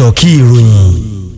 ẹ̀dọ̀kí ìròyìn.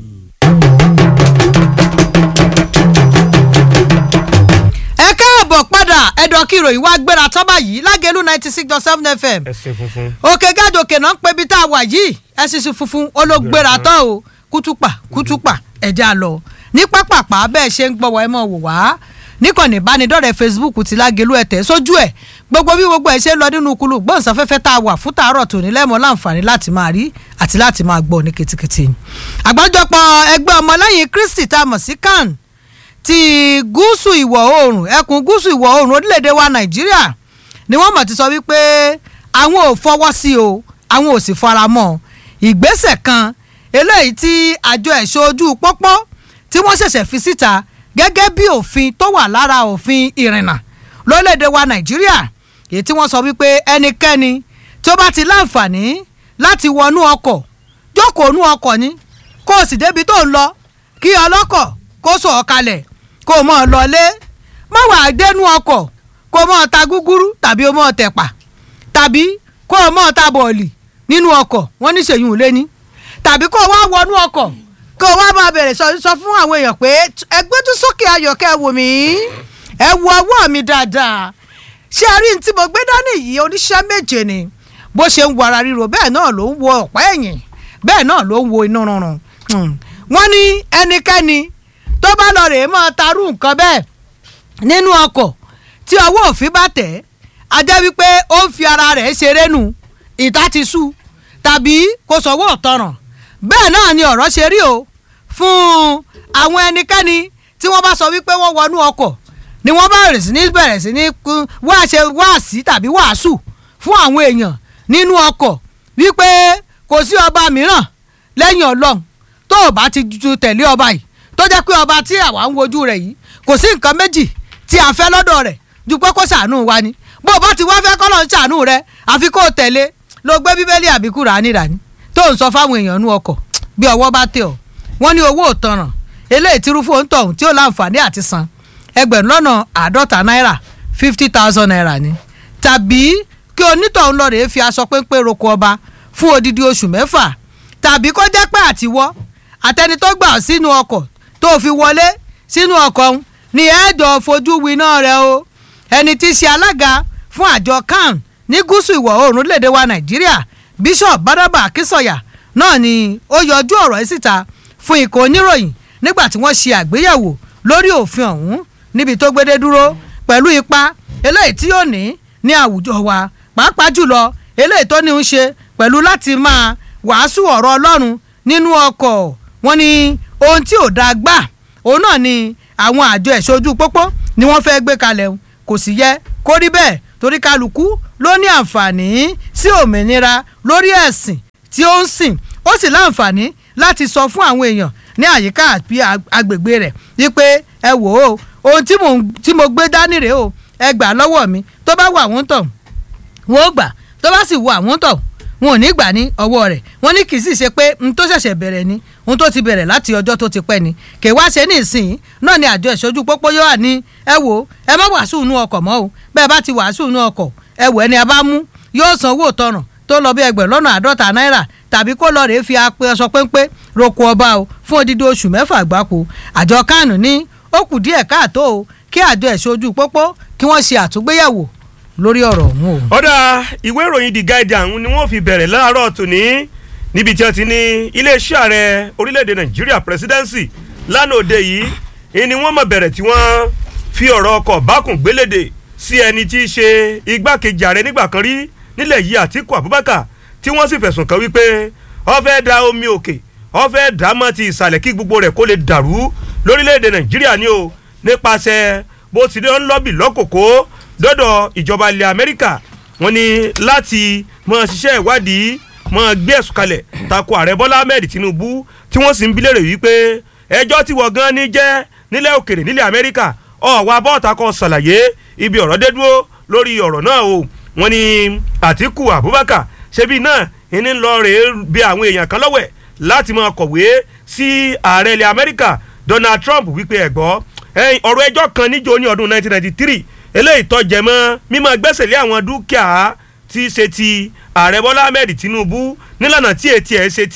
ẹ káàbọ̀ padà ẹ̀dọ̀ kí ìròyìn wá gbéra tán báyìí lágẹ̀lú ninety six dot seven fm ẹsẹ̀ funfun. òkè gàdòkè náà ń pe ibi tá a wà yìí ẹ̀sìsì funfun olóògbéra tán o kútùpà kútùpà ẹ̀já lọ ní pápápá bẹ́ẹ̀ ṣe ń gbọ́wọ́ ẹ mọ̀ wò wá níkànnì ìbánidọ́rẹ̀ẹ́ facebook ti lágẹ̀lú ẹ̀tẹ̀ sójú ẹ̀ gbogbo bí gbogbo ẹ̀ ṣe ń lọ nínú kulu gbọ̀nsáfẹ́fẹ́ tá a wà fún tàárọ̀ tòní lẹ́mọ̀ láǹfààní láti máa rí àti láti máa gbọ́ ní ketekete àgbájọpọ̀ ẹgbẹ́ ọmọlẹ́yìn kristi tá a mọ̀ sí can ti gúúsù ìwọ̀ oòrùn ẹkùn gúúsù ìwọ̀ oòrùn orílẹ̀-èdè wa nàìjíríà ni wọ́n mọ̀ ti sọ wípé àwọn ò fọwọ́ sí o àwọn ò sì fara mọ́ ìgbésẹ̀ kan eléyìí tí àjọ ẹ̀ṣọ́ ojú pópó tí wọ́n ṣẹ̀ṣẹ̀ fi síta gẹ́gẹ́ bí òfin tó wà lára òfin ìrìnnà lórílẹ̀-èdè wa nàìjíríà èyí tí wọ́n sọ wípé ẹnikẹ́ni tí ó bá ti láǹfààní láti wọnú ọkọ̀ jókòó nú ọkọ̀ ni kó o sì débi tó ń lọ kí ọlọ́kọ̀ kó sọ̀ ọ́ kalẹ̀ kó o mọ̀ ọ́ lọlé má wàá dénú ọkọ̀ kó o mọ̀ ọ́ ta gúgúrú tàbí o mọ̀ ọ́ tẹ̀pà tàbí kó o mọ̀ ọ́ ta bọ̀ọ̀lì nínú ọkọ̀ wọ́n ní ṣèyún ò lé ní tàbí kó o wá wọnú ọkọ̀ kó o wá máa bẹ̀rẹ̀ sọ sọ fún àwọn èèyàn pé ẹgbẹ́ tún sókè ayọ̀kẹ́ wò mí ẹ wo ọwọ́ mi dáadáa ṣé ẹ rí ní tí mo gbé dání yìí oníṣẹ́ méje ni bó ṣe ń wo ara ríro bẹ́ẹ̀ náà ló ń wo ọ̀pá ẹ̀yìn bẹ́ẹ̀ náà ló ń wo inú rúnrún wọ́n ní ẹnikẹ́ni tó bá lọ rèé máa tarú nǹkan bẹ́ẹ̀ nínú ọkọ̀ tí ọwọ́ òfin bá tẹ̀ á jẹ́ wípé ó ń fi ara rẹ̀ ṣeré nù ìta ti sú tàbí kò sọ̀wọ́ ọ̀tọ̀ràn bẹ́ẹ̀ náà ni ọ̀rọ̀ ṣe rí o fún àwọn ẹnikẹ́ni tí wọ́n bá sọ wípé wọ́n wọnú ọkọ̀ ni wọ́n bá bẹ̀rẹ̀ sí ní bẹ̀rẹ̀ sí ní wáṣẹ wáàsí tàbí wàásù fún àwọn èèyàn nínú ọkọ̀ wípé kò sí ọba mìíràn lẹ́yìn ọlọ́run tó o bá ti ju tẹ̀lé ọba yìí tó jẹ́ pé ọba tí àwa ń wojú rẹ̀ yìí kò sí nǹkan méjì tí a fẹ́ lọ́dọ̀ rẹ̀ ju pé kó ṣàánú wa ni bó o bá ti wá fẹ́ kọ́ lọ́n ṣàánú rẹ̀ àfi kó o tẹ̀lé lọ gbé bíbélì àbí kùránì rání tó ń sọ fáwọn èèyàn nú ọkọ̀ bí ọwọ́ bá tẹ̀ ọ́ wọ́n ní owó òtanràn eléyìí tí rúfò ń tọ̀hún tí ó láǹfààní àti san ẹgbẹ̀rún lọ́nà àádọ́ta náírà fifty thousand naira ni tàbí kí onítọ̀hún lọ rèé fi aṣọ péńpé roko ọba fún odidi oṣù mẹ́fà tàbí kó jẹ́ pé àtiwọ́ àtẹni tó gbà sínú ọkọ̀ tó fi wọlé sínú ọkọ̀ ọ̀hún ni ẹ̀ẹ́dọ̀ fojú winá rẹ̀ o ẹni tí í ṣe alága fún àjọ can ní gúúsù ìwọ̀ oòrùn lédè wa nàìjíríà bishop badaba akínsọ̀yà náà ni ó yọjú ọ̀rọ̀ yìí síta fún ikọ̀ oníròyìn nígbà tí wọ́n ṣe àgbéyẹ̀wò lórí òfin ọ̀hún níbi tó gbédé dúró pẹ̀lú ipa eléyìí tí yóò ní ní àwùjọ wa pàápàá jùlọ eléyìí tó ní ń ṣe pẹ̀lú láti máa wàásù ọ̀rọ̀ ọlọ́run nínú ọkọ̀ wọn ni ohun tí ò dáa gbà òun náà ni àwọn àjọ ẹ̀ṣọ́ ojú pópó ni wọ́n fẹ́ gbé kalẹ̀ o. kò sì yẹ kó rí bẹ́ẹ̀ torí kálukú ló ní àǹfààní sí òmìnira lórí ẹ̀sìn tí ó ń sìn ó sì láǹfààní láti sọ fún àwọn èèyàn ní àyíká àti agbègbè rẹ̀ wípé ẹ wò ó ohun tí mo tí mo gbé dání rèé o ẹ gbà lọ́wọ́ mi tó bá wà wọ́n tọ̀ wọ́n ó gbà tó bá sì wọ àwọn tọ̀ wọn ò ní gbà ní ọwọ́ rẹ̀ wọ́n ní kì í sì ṣe pé n tó ṣẹ̀ṣẹ̀ bẹ̀rẹ̀ ni ohun tó ti bẹ̀rẹ̀ láti ọjọ́ tó ti pẹ́ ni kè wá ṣe ní ìsìn náà ni àjọ ìṣojú pópó yóò wà ní ẹ wò ẹ má wàásù inú ọkọ̀ mọ́ o bẹ́ẹ̀ bá ti wàásù inú ọkọ̀ ẹ wò ẹni a bá mú yóò san owó tọrùn tó lọ bí ẹgbẹ̀rún lọ́nà àádọ́ta náírà tàbí kó lọ rèé fi apẹ ọsọ péńpé roko ọba o fún odidi oṣù mẹ́fà gbáko àjọ kánù ní ó kù díẹ̀ káàtó o kí àjọ ìṣojú pópó kí wọ́n ṣe àtúngbéyẹ̀wò lórí ọ̀rọ̀ ọ̀hún o. ọ̀dà ìwé ìròyìn the guardian ni wọ́n fi bẹ̀rẹ̀ láàárọ̀ tòní níbi tí wọ́n ti ní iléeṣẹ́ ààrẹ orílẹ̀-èdè nàìjíríà presidency lánàá òde yìí ni wọ́n mọ̀ bẹ̀rẹ̀ tí wọ́n fi ọ̀rọ̀ ọkọ̀ bákùn gbélédè sí ẹni tí í ṣe igbákejì ààrẹ nígbà kan rí nílẹ̀ yìí àtíkù abubakar tí wọ́n sì fẹ̀sùn kàn wípé ó fẹ́ da omi òkè ó fẹ́ dá mọ́ ti ìsàlẹ̀ kí gbogbo rẹ̀ kó lè dàrú lórílẹ̀‐èdè nàìjíríà ni o nípasẹ̀ bó ti ń lọ́bì lọ́kòkó dọ́dọ̀ ìjọba ilẹ̀ amẹ́ríkà wọ́n ní láti mọ ṣiṣẹ́ ìwádìí mọ gbé ẹ̀sùn kalẹ̀ tako ààrẹ bọ́lá ahmed tinubu tí wọ́n sì ń bilẹ̀ rẹ̀ wípé ẹjọ́ tí wọ́n gan ni jẹ́ nílẹ̀ òkèrè nílẹ̀ amẹ́ríkà ọ̀wá bọ́ọ̀tà kan ṣàlàyé ibi ọ̀rọ̀ dé dúró lórí ọ̀rọ̀ náà o wọ́n ní àtìkù abubakar ṣebí náà ìní ń lọ rèé bí àwọn èèyàn kan lọ́wẹ̀ láti máa kọ̀wé sí ààrẹ ilẹ̀ amẹ́ríkà donald trump wípé ẹ̀gbọ́ ọ̀rọ̀ ẹjọ́ kan níjó ní ọdún 1993 eléyìí tó jẹ mọ́ mímọ́ gbẹ́sẹ̀ lé àwọn dúkìá tí í ṣe ti ààrẹ bọ́lá ahmed tinubu nílànà tí etí ẹ̀ ṣe ti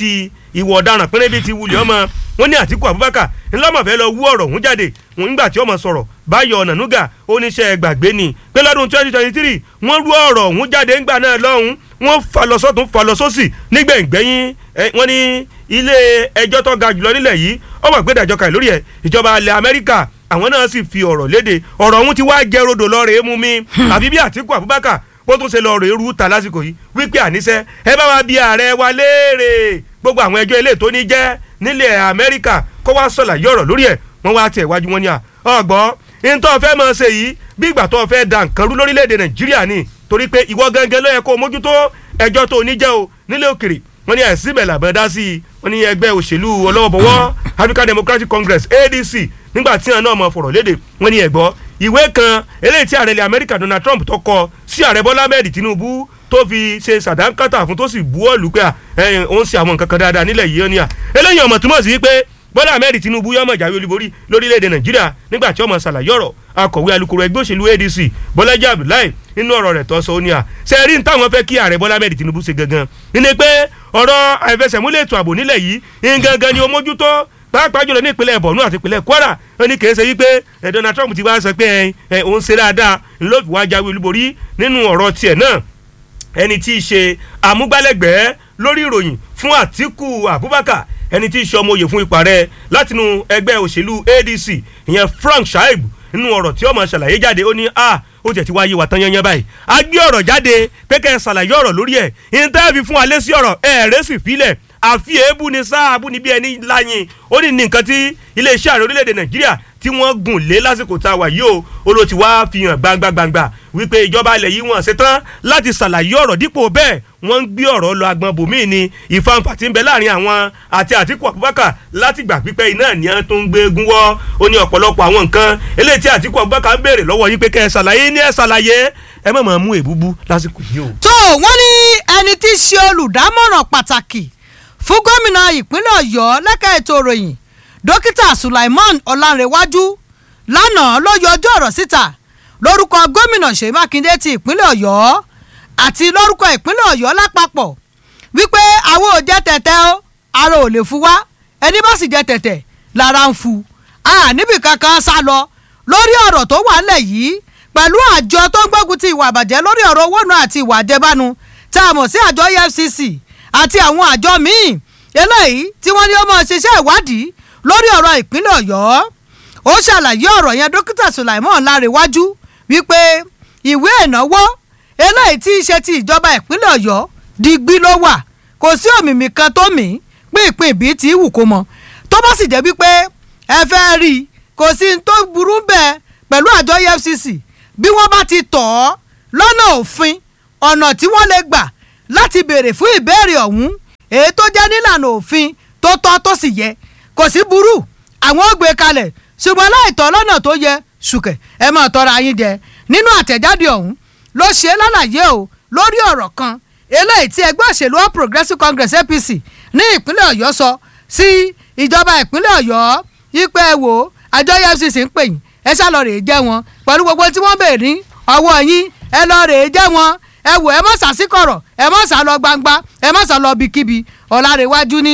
ìwọ ọ̀daràn pínlẹ̀ bíi ti wulẹ̀ ọmọ wọn ní àtìkù abubakar ńlọmọfẹ́ lọ wú ọ̀rọ̀ ọ̀hún jáde wọn nígbà tí ọmọ sọ̀rọ̀ báyọ̀ ọ̀nànúgà oníṣẹ́ gbàgbé ni pé lọ́dún twenty twenty three wọ́n rú ọ̀rọ̀ ọ̀hún jáde ńgbà náà lọ́hùn wọ́n fa lọ sọ́tún fa lọ sósì nígbẹ̀ngbẹ́yìn wọ́n ní ilé ẹjọ́ tó ga jùlọ nílẹ̀ yìí ọmọ ìgbẹ́dàjọ́ kan lórí ẹ̀ ìjọba ilẹ̀ amẹ́ríkà àwọn náà sì fi ọ̀rọ̀ léde ọ̀rọ̀ ọ̀hún ti wá jẹ́ rodò lọ́ọ̀rẹ́ mú mi àbí bí àtìkù abubakar bó tún ṣe lọ́ọ̀rẹ́ rú ta lásìkò yìí wípé àníṣe ẹ bá wa bí ààrẹ wa léèrè gbogbo àwọn ẹjọ́ ilé tó ní jẹ́ nílẹ̀ amẹ́ríkà kó wá sọ̀là yọ̀rọ̀ lórí ẹ̀ wọ́n wá tẹ̀ wájú wọn ni à ọgbọ́n ntọ́ fẹ́ máa ṣe yìí bí ìgbà tó fẹ́ da nǹkan rú lórílẹ̀‐èdè nàìjíríà ni torí pé ìwọ gangan ló yẹ kó mójútó ẹjọ́ tó ní jẹ́ o nílé òkèrè wọ́n ní ẹ̀sìn bẹ̀rẹ̀ àbẹ̀ dá sí i wọ́n ní ẹgbẹ́ òṣèlú ọlọ́wọ́bọwọ́ African Democratic Congress ADC nígbà tí àwọn náà mọ̀ fọ̀rọ̀ léde wọ́n ní ẹ̀gbọ́ ìwé kan eléyìí tí ààrẹ ilẹ̀ Amẹ́ríkà Donald Trump tó kọ sí ààrẹ Bọ́lá Ahmed Tinubu tó fi ṣe sàdánkátà fún tó sì buwọ́lù pé òun ṣe àwọn nǹkan kan dáadáa nílẹ̀ yìí ó ní à eléyìí ọmọ túmọ̀ sí pé bọ́lá ahmed tinubu yọmọ ìjàwé olúborí lórílẹ̀‐èdè nàìjíríà nígbà tí ọmọ ṣàlàyé ọ̀rọ̀ akọ̀wé alukoro ẹgbẹ́ òṣèlú adc bọ́lájí abdullahi nínú ọ̀rọ̀ rẹ̀ tó sọ ó ní à ṣe rí ní táwọn fẹ́ kí ààrẹ bọ́lá ahmed tinubu ṣe gangan ní pé ọ̀rọ̀ àìfẹsẹ̀múlẹ̀ ètò ààbò nílẹ̀ yìí ń gangan ni ó mójútó pàápàá jùlọ ní ìpínlẹ̀ borno àti ìpínlẹ̀ kwara ó ní kìí ṣe wípé donald trump ti wá sọ pé òun ṣe dáadáa ló fi wá jáwé olúborí nínú ọ̀rọ̀ tiẹ̀ náà ẹni tí í ṣe amúgbálẹ́gbẹ̀ẹ́ lórí ìròyìn fún àtíkù abubakar ẹni tí í ṣe ọmọ òye fún ipa rẹ̀ látinú ẹgbẹ́ òṣèlú adc ìyẹn frank shaib nínú ọ̀rọ̀ tí ọmọ ṣàlàyé jáde ó ní a ó jẹ́ ti wáyé wa tán yẹnyẹn báyìí a gbé ọ̀rọ̀ jáde pé kẹ́ ẹ ṣàlàyé ọ̀rọ̀ lórí ẹ̀ ìntẹ́ẹ̀fì fún alẹ́ sí ọ̀rọ̀ ẹ̀ẹ́rẹ́ sì filẹ̀ àfi èébú ni sáàbù níbi ẹni láyìn ó ní nǹkan tí iléeṣẹ́ ààrẹ orílẹ̀-èdè nàìjíríà tí wọ́n gùn lé lásìkò tá a wà yìí o olóò ti wá fi hàn gbangbangba wípé ìjọba ilẹ̀ yìí wọ́n ṣetán láti ṣàlàyé ọ̀rọ̀ dípò bẹ́ẹ̀ wọ́n ń gbé ọ̀rọ̀ lọ agbọn bòmíì ni ìfanfà tí ń bẹ láàrin àwọn àti àtìkù abubakar láti gbà pípẹ́ iná ni a tó ń gbé egun wọ́ ó ní ọ̀pọ̀lọpọ̀ àwọn nǹkan eléyìí tí àtìkù abubakar ń béèrè lọ́wọ́ yín pé kẹ́ ẹ ṣàlàyé ní ẹ ṣàlàyé ẹ má máa mú èbúbú lásìkò yìí o. tó wọ́n ní ẹni tí í ṣe olùdámọ̀ràn pàtàkì fún gómìnà ìpínlẹ̀ ọ̀yọ́ lẹ́ka ètò ìròyìn dókítà sulaiman ọlárẹ̀wájú lánàá ló yọ ọjọ́ ọ̀rọ̀ síta lórúkọ gómìnà ṣèyí mákindé ti ìpínlẹ̀ ọ̀yọ́ àti lórúkọ ìpínlẹ̀ ọ̀yọ́ lápapọ̀ wípé àwọn ò jẹ tẹ̀tẹ̀ o ara ò lè fu wá ẹni bá sì jẹ tẹ̀tẹ̀ lára ń fu a níbi kankan sá lọ lórí ọ̀rọ̀ tó wà ńlẹ̀ yìí pẹ̀lú àjọ tó ń gbógun ti ìwà àbàjẹ́ lórí ọ̀rọ̀ owó náà àti ìwà àjẹbánu tá a mọ̀ sí àjọ EFCC àti àwọn àjọ míì eléyìí tí wọ́n ní ó máa ṣiṣẹ́ ìwádìí lórí ọ̀rọ̀ ìpínlẹ̀ ọ̀yọ́ ó ṣàlàyé ọ̀rọ̀ yẹn dókítà sulaimon lárẹ̀wájú wípé ìwé ìnáwó eléyìí tí í ṣe ti ìjọba ìpínlẹ̀ ọ̀yọ́ digbí ló wà kò sí òmìmì kan tó mì í pínpín ìbí tí wù kó mọ tó bá sì jẹ́ wípé ẹ fẹ́ rí i kò sí ní tó burú bẹ́ẹ̀ pẹ̀lú àjọ EFCC bí wọ́n bá ti tọ̀ ọ́ lọ́nà òfin ọ̀nà tí wọ́n lè gbà láti béèrè fún ìbéèrè ọ̀hún èyí tó jẹ́ nílànà òfin tó tọ́ tó sì yẹ kò sí burú àwọn ò gbé kalẹ̀ ṣùgbọ́n láìtọ́ lọ́nà tó yẹ ṣùkẹ̀ ẹ máa tọrọ ayín jẹ nínú àtẹ̀jáde ọ̀hún ló ṣe lálàyé o lórí ọ̀rọ̀ kan eléyìí tí ẹgbẹ́ òṣèlú All Progressives Congress APC ní ìpínlẹ̀ ọ̀yọ́ sọ sí ìjọba ìpínlẹ̀ ọ̀yọ́ yípe ẹ wò àjọ EFCC ń pè yín ẹ ṣá lọ rèé jẹ́ wọn pẹ̀lú gbogbo tí wọ́n béèrè ní ọwọ́ yín ẹ lọ rèé jẹ́ wọn ẹ wò ẹ má sàṣìkọ̀rọ̀ ẹ má sà lọ gbangba ẹ má sà lọ bíkíbi ọ̀làrẹ̀wájú ní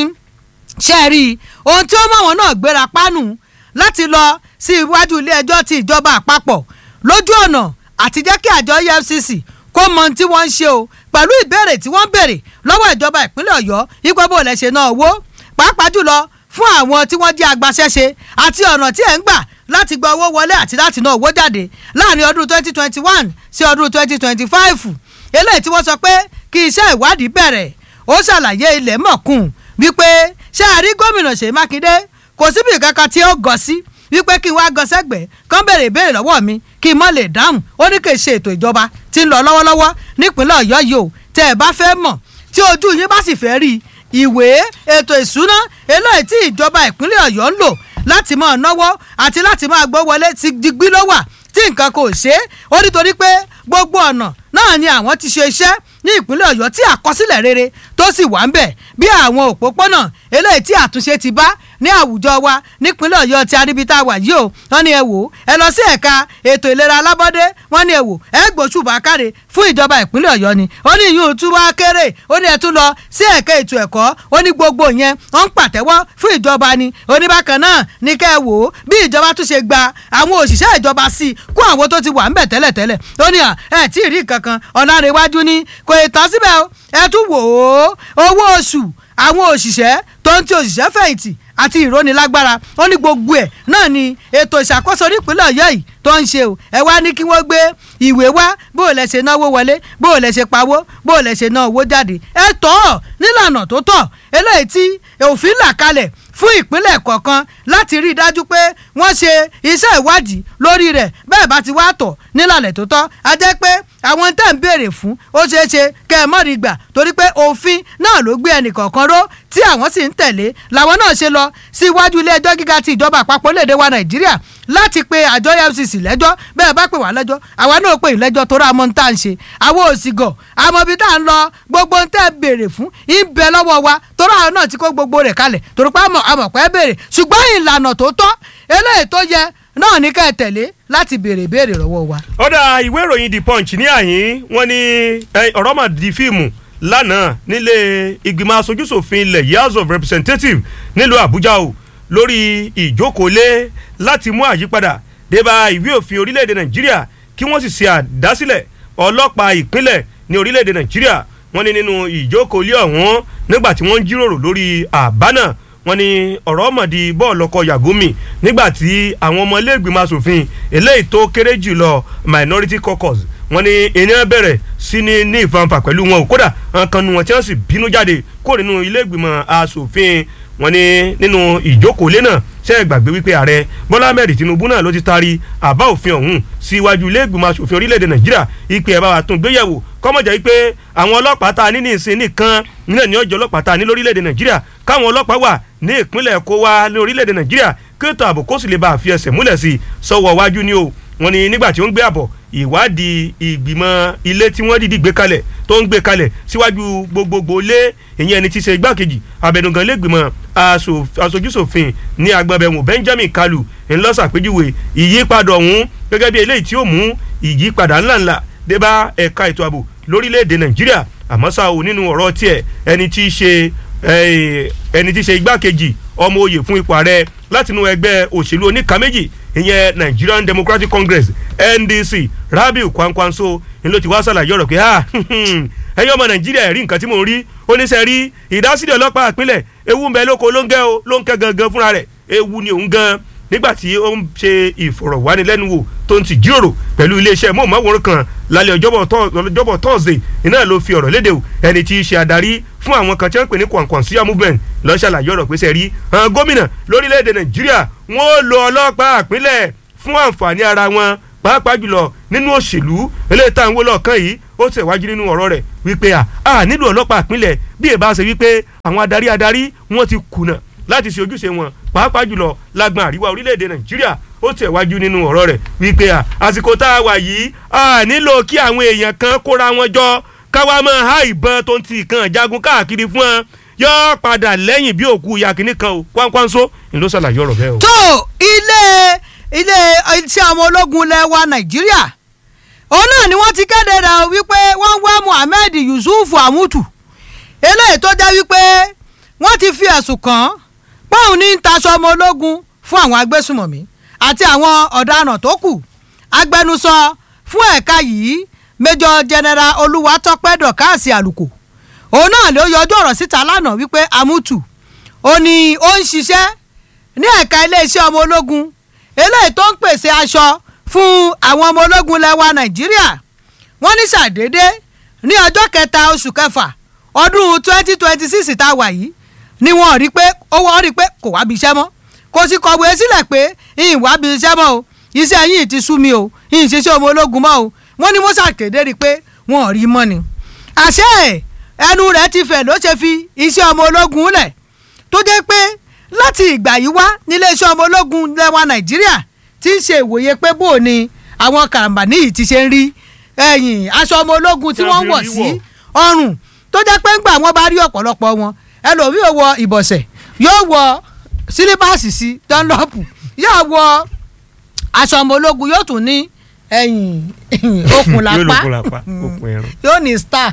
ṣe rí i ohun tí ó mọ̀ wọn náà gbéra pánù láti lọ sí iwájú ilé ẹjọ́ ti ìjọba àpapọ̀ lójú ọ̀nà àti jẹ́ kí àjọ EFCC kó mọ ohun tí wọ́n ń ṣe o pẹ̀lú ìbéèrè tí wọ́n béèrè lọ́wọ́ ìjọba ìpínlẹ̀ ọ̀yọ́ ipò bó lẹ̀ ṣe náà wó pàápàá jùlọ fún àwọn tí wọ́n jẹ́ agbaṣẹ́ṣe àti ọ̀nà tí ẹ̀ ń gbà láti gba owó wọlé àti láti ná owó jáde láàrin ọdún 2021 sí ọdún 2025 eléyìí tí wọ́n sọ pé kí iṣẹ́ ìwádìí bẹ̀rẹ̀ ó ṣàlàyé ilẹ̀ mọ̀kùn wípé ṣé àrí gómìnà ṣèyí mákindé kò síbi kankan tí ó gọ̀ sí wípé kí n wá gan sẹ́gbẹ̀ẹ́ kán bèrè ìbéèrè lọ́wọ́ mi kí n mọ̀ lè dáhùn ó ní kì í ṣe ètò ìjọba tí ń lọ lọ́wọ́lọ́wọ́ nípínlẹ̀ ọ̀yọ́ yìí o tẹ́ ẹ bá fẹ́ mọ̀ tí ojú yín bá sì fẹ́ rí ìwé ètò ìṣúná eléyìí tí ìjọba ìpínlẹ̀ ọ̀yọ́ ń lò láti máa náwó àti láti máa gbọ́ wọlé ti digbí ló wà tí nǹkan kò ṣe é ó nítorí pé gbogbo ọ̀nà náà ni àwọn ti ṣe iṣẹ́ ní ìpínlẹ̀ ọ̀yọ́ tí àkọsílẹ̀ rere tó sì wà ń bẹ̀ bí àwọn òpópónà eléyìí tí àtúnṣe ti bá ní àwùjọ wa nípínlẹ̀ ọ̀yọ́ tí aríbitá wà yìí o wọ́n ní ẹ wò ó ẹ lọ sí ẹ̀ka ètò ìlera alábọ́dé wọ́n ní ẹ wò ẹ gbóṣùbà káre fún ìjọba ìpínlẹ̀ ọ̀yọ́ ni ó ní ìyún tún wá kéré ó ní ẹ tún lọ sí ẹ̀ka ètò ẹ̀kọ́ ó ní gbogbo yẹn wọ́n ń pàtẹ́wọ́ fún ìjọba ni oníbàkan náà ní kẹ́ ẹ wò ó bí ìjọba tún ṣe gba àwọn òṣìṣẹ́ ìjọba sí i kó àwọn tó ti wà ńbẹ̀ tẹ́lẹ̀tẹ́lẹ̀ ó ní à ẹ tí ì rí kankan ọ̀nà àrèwájú ni kò ì tán síbẹ̀ o ẹ tún wò ó owó oṣù àwọn òṣìṣẹ́ tó ń ti òṣìṣẹ́ fẹ̀yìntì àti ìrónilágbára ó ní gbogbo ẹ̀ náà ni ètò ìṣàkóso nípínlẹ̀ ọ̀yọ́ yìí tó ń ṣe o ẹ wá ní kí wọ́n gbé ìwé wá bó o lẹ ṣe náwó wọlé bó o lẹ ṣe pawó bó o lẹ ṣe ná owó jáde ẹ tọ́ ọ nílànà tó tọ́ eléyìí tí òfin là kalẹ̀ fún ìpínlẹ̀ kọ̀ọ̀kan láti rí i dájú pé wọ́n ṣe iṣẹ́ ìwádìí lórí rẹ̀ bẹ́ẹ̀ bá ti wá tọ̀ nílànà tó tọ́ a jẹ́ pé àwọn tẹ̀ ń béèrè fún ó ṣeé ṣe kẹ́ ẹ mọ́rí gbà torí pé òfin náà ló gbé ẹnì kọ̀ọ̀kan ró tí àwọn sì ń tẹ̀lé làwọn náà ṣe lọ sí iwájú ilé ẹjọ́ gíga ti ìjọba àpapọ̀ léde wa nàìjíríà láti pe àjọ efcc lẹ́jọ́ bẹ́ẹ̀ bá pè wá lẹ́jọ́ àwa náà pè yín lẹ́jọ́ torí àmọ́ ń tà ń ṣe àwọn òsì gọ̀ àmọ́ ibi tá à ń lọ gbogbo ń tẹ́ béèrè fún ń bẹ lọ́wọ́ wa torí àwọn náà ti kó gbogbo rẹ̀ kalẹ̀ torí pé àmọ̀ àmọ̀ pẹ́ béèrè ṣùgbọ́n ìlànà tó tọ́ eléyìí tó yẹ náà ní ká ẹ tẹ̀lé láti béèrè béèrè lọ́wọ́ wa. ọ̀dà ìwé ìròyìn the punch ní àyín wọ́n ní ọ̀rọ̀ mà di fíìmù lánàá nílé ìgbìmọ̀ asojúṣòfin ilẹ̀ yìí house of representatives nílùú àbújá o lórí ìjókòólé láti mú àyípadà débà ìwé òfin orílẹ̀-èdè nàìjíríà kí wọ́n sì ṣe àdásílẹ̀ ọlọ́pàá ìpínlẹ̀ ní orílẹ̀-èdè nàìjíríà wọ́n ní nínú ìjókòólé ọ̀hún nígbà tí wọ́n ń jíròrò lórí àbá náà wọ́n ní ọ̀rọ̀ mọ̀dí bọ́ọ̀lù ọkọ̀ yàgòmì nígbà tí àwọn ọmọ iléègbìmọ̀ asòfin eléyìí tó kéré jù lọ minority caucus wọ́n ní ènìyàn bẹ̀rẹ̀ sí ní ní ìfanfà pẹ̀lú wọn ò kódà nǹkan nu wọn tí wọ́n sì bínú jáde kó nínú iléègbìmọ̀ asòfin wọ́n ní nínú ìjókòólé náà ṣe é gbàgbé wípé ààrẹ bọ́lá ahmed tinubu náà ló ti taari àbá òfin ọ̀hún síwájú iléègbìmọ̀ asòfin orílẹ̀-èdè nàìjíríà ìpè ẹ̀ bá wa tún gbéyẹ̀wò kọ́mọ̀jà wípé àwọn ọlọ́pàá tá a ní ní ìsìn nìkan nílẹ̀ ní ọjọ́ ọlọ́pàá tá a ní lórílẹ̀‐èdè nàìjíríà káwọn ọlọ́pàá wà ní ìpínlẹ̀ kó wá ní orílẹ̀‐èdè nàìjíríà kí ètò ààbò kó sì lè bá a fi ẹsẹ̀ múlẹ̀ sí i sọ́wọ́ wájú ni o wọ́n ní nígbà tí ó ń gbé àbọ̀ ìwádìí ìgbìmọ̀ ilé tí wọ́n dìdí gbé kalẹ̀ tó ń gbé kalẹ̀ síwájú gbogbogbò lé ìyẹn ẹni tí í ṣe igbákejì abẹnugan lẹ́gbìmọ̀ aṣojúṣòfin ní agbábẹ́wò benjamin kalu ńlọ́sàpéjúwe ìyípadà ọ̀hún gẹ́gẹ́ bí eléyìí tí ó mú ìyípadà ńláńlá dé bá ẹ̀ka ètò ààbò lórílẹ̀‐èdè nàìjíríà àmọ́ ṣá o nínú ọ̀rọ̀ tiẹ̀ ẹni tí í ṣe ẹni tí í ṣe igbákejì ọmọ oyè fún ipò ààrẹ látinú ẹgbẹ́ òṣèlú oníka méjì ìyẹn nigerian democratic congress ndc rabiu kwankwanso ni ló ti wá ṣàlàyé ọ̀rọ̀ pé ẹ̀yin ọmọ nàìjíríà ẹ̀rí nǹkan tí mò ń rí oníṣẹ́ rí ìdásílẹ̀ ọlọ́pàá ìpínlẹ̀ ewu ń bẹ lóko ló ń gẹ́ o ló ń kẹ́ gangan fúnra rẹ̀ ewu ni òun gan nígbà tí ó ń ṣe ìfọ̀rọ̀wánilẹ́nuwò tó ń ti jíròrò pẹ̀lú iléeṣẹ́ mọ̀ọ́mọ́wòrán kan lálẹ́ ọjọ́bọ̀ thursday iná ló fi ọ̀rọ̀ léde o ẹni tí í ṣe adarí fún àwọn kan tí wọ́n pè ní kọ̀ǹkọ̀ǹsíà movement lọ́ọ́ ṣàlàyé ọ̀rọ̀ pé sẹ́rí àwọn gómìnà lórílẹ̀‐èdè nàìjíríà wọ́n ó lo ọlọ́pàá àpínlẹ̀ fún àǹfààní ara wọn pàápàá jùlọ nínú òṣèlú eléyìí tá à ń wó lọ́ọ̀kan yìí ó tẹ̀wájú nínú ọ̀rọ̀ rẹ̀ wípé à á nílò ọlọ́pàá àpínlẹ̀ bí èbá ṣe wípé àwọn adarí adarí wọ́n ti kùnà láti ṣe ojúṣe wọn pàápàá jùlọ lágbọn àríwá orílẹ̀-èdè nàìjíríà ó tẹ̀wájú nínú ọ̀rọ̀ rẹ̀ wípé à àsìkò tá a wà yìí à nílò kí àwọn èèyàn kan kóra wọn jọ káwa máa há ìbọn tó ń ti ìkan jagun káàkiri fún wọn yóò padà lẹ́yìn bí òkú yakini kan o kwankwanso ni ló ṣàlàyé ọ̀rọ̀ bẹ́ẹ̀ o. tó ilé ilé iṣẹ́ àwọn ológun ilẹ̀ wa nàìjíríà òun náà ni wọ́n ti kéde rẹ̀ wípé wọ́n wá muhammed yusuf amutu eléyìí tó jẹ́ wípé wọ́n ti fi ẹ̀sùn kàn án pọ́ùn ní taṣọ ọmọ ológun fún àwọn agbésùmọ̀mí àti àwọn ọ̀daràn tó kù agbẹnusọ fún ẹ̀ka yìí major general olúwatọ́pẹ́ dọ̀káàsì àlùkò òun náà ló yọjú ọ̀rọ̀ síta lánàá wípé amutu ó ní ó ń ṣiṣẹ́ ní ẹ̀ka iléeṣẹ́ ọmọ ológun eléyìí tó ń pèsè aṣọ fún àwọn ọmọ ológun lẹ́wà nàìjíríà wọ́n ní ṣàdédé ní ọjọ́ kẹta oṣù kẹfà ọdún twenty twenty six tá a wà yìí ni wọ́n rí pé ó wọ́n rí pé kò wá bí iṣẹ́ mọ́ kò sì kọ̀wé sílẹ̀ pé ìyìn wá bí iṣẹ́ mọ́ o iṣẹ́ yìí ti sú mi o ìyìn ṣiṣẹ́ ọmọ ológun mọ́ o wọ́n ní musa kéde rí i pé wọ́n ò rí mọ́ ni. àṣẹ ẹnu rẹ̀ ti fẹ̀ ló ṣe fi iṣẹ́ ọmọ ológun lẹ̀ tó jẹ́ pé láti ìgbà yìí wá níléeṣẹ́ ọmọ ológun lẹ́wà nàìjíríà ti ń ṣe ìwòye pé bó ni àwọn karambani yìí ti ṣe ń rí ẹ̀yìn aṣọ ọmọ ológun tí Tí wọ́n wọ́n wọ̀ fi rí sí wọ̀. ọrùn tó jẹ́ pé ńgbà wọ́n bá rí ọ̀pọ̀lọpọ̀ wọn ẹlòmíì ò wọ ìbọ̀sẹ̀ yóò wọ sílíbàsì sí dánlọ́pù yóò wọ aṣọ ọmọ ológun yóò tún ní ẹ̀yìn okùn yóò lápá lókun lápá okùn ẹran. yóò ní star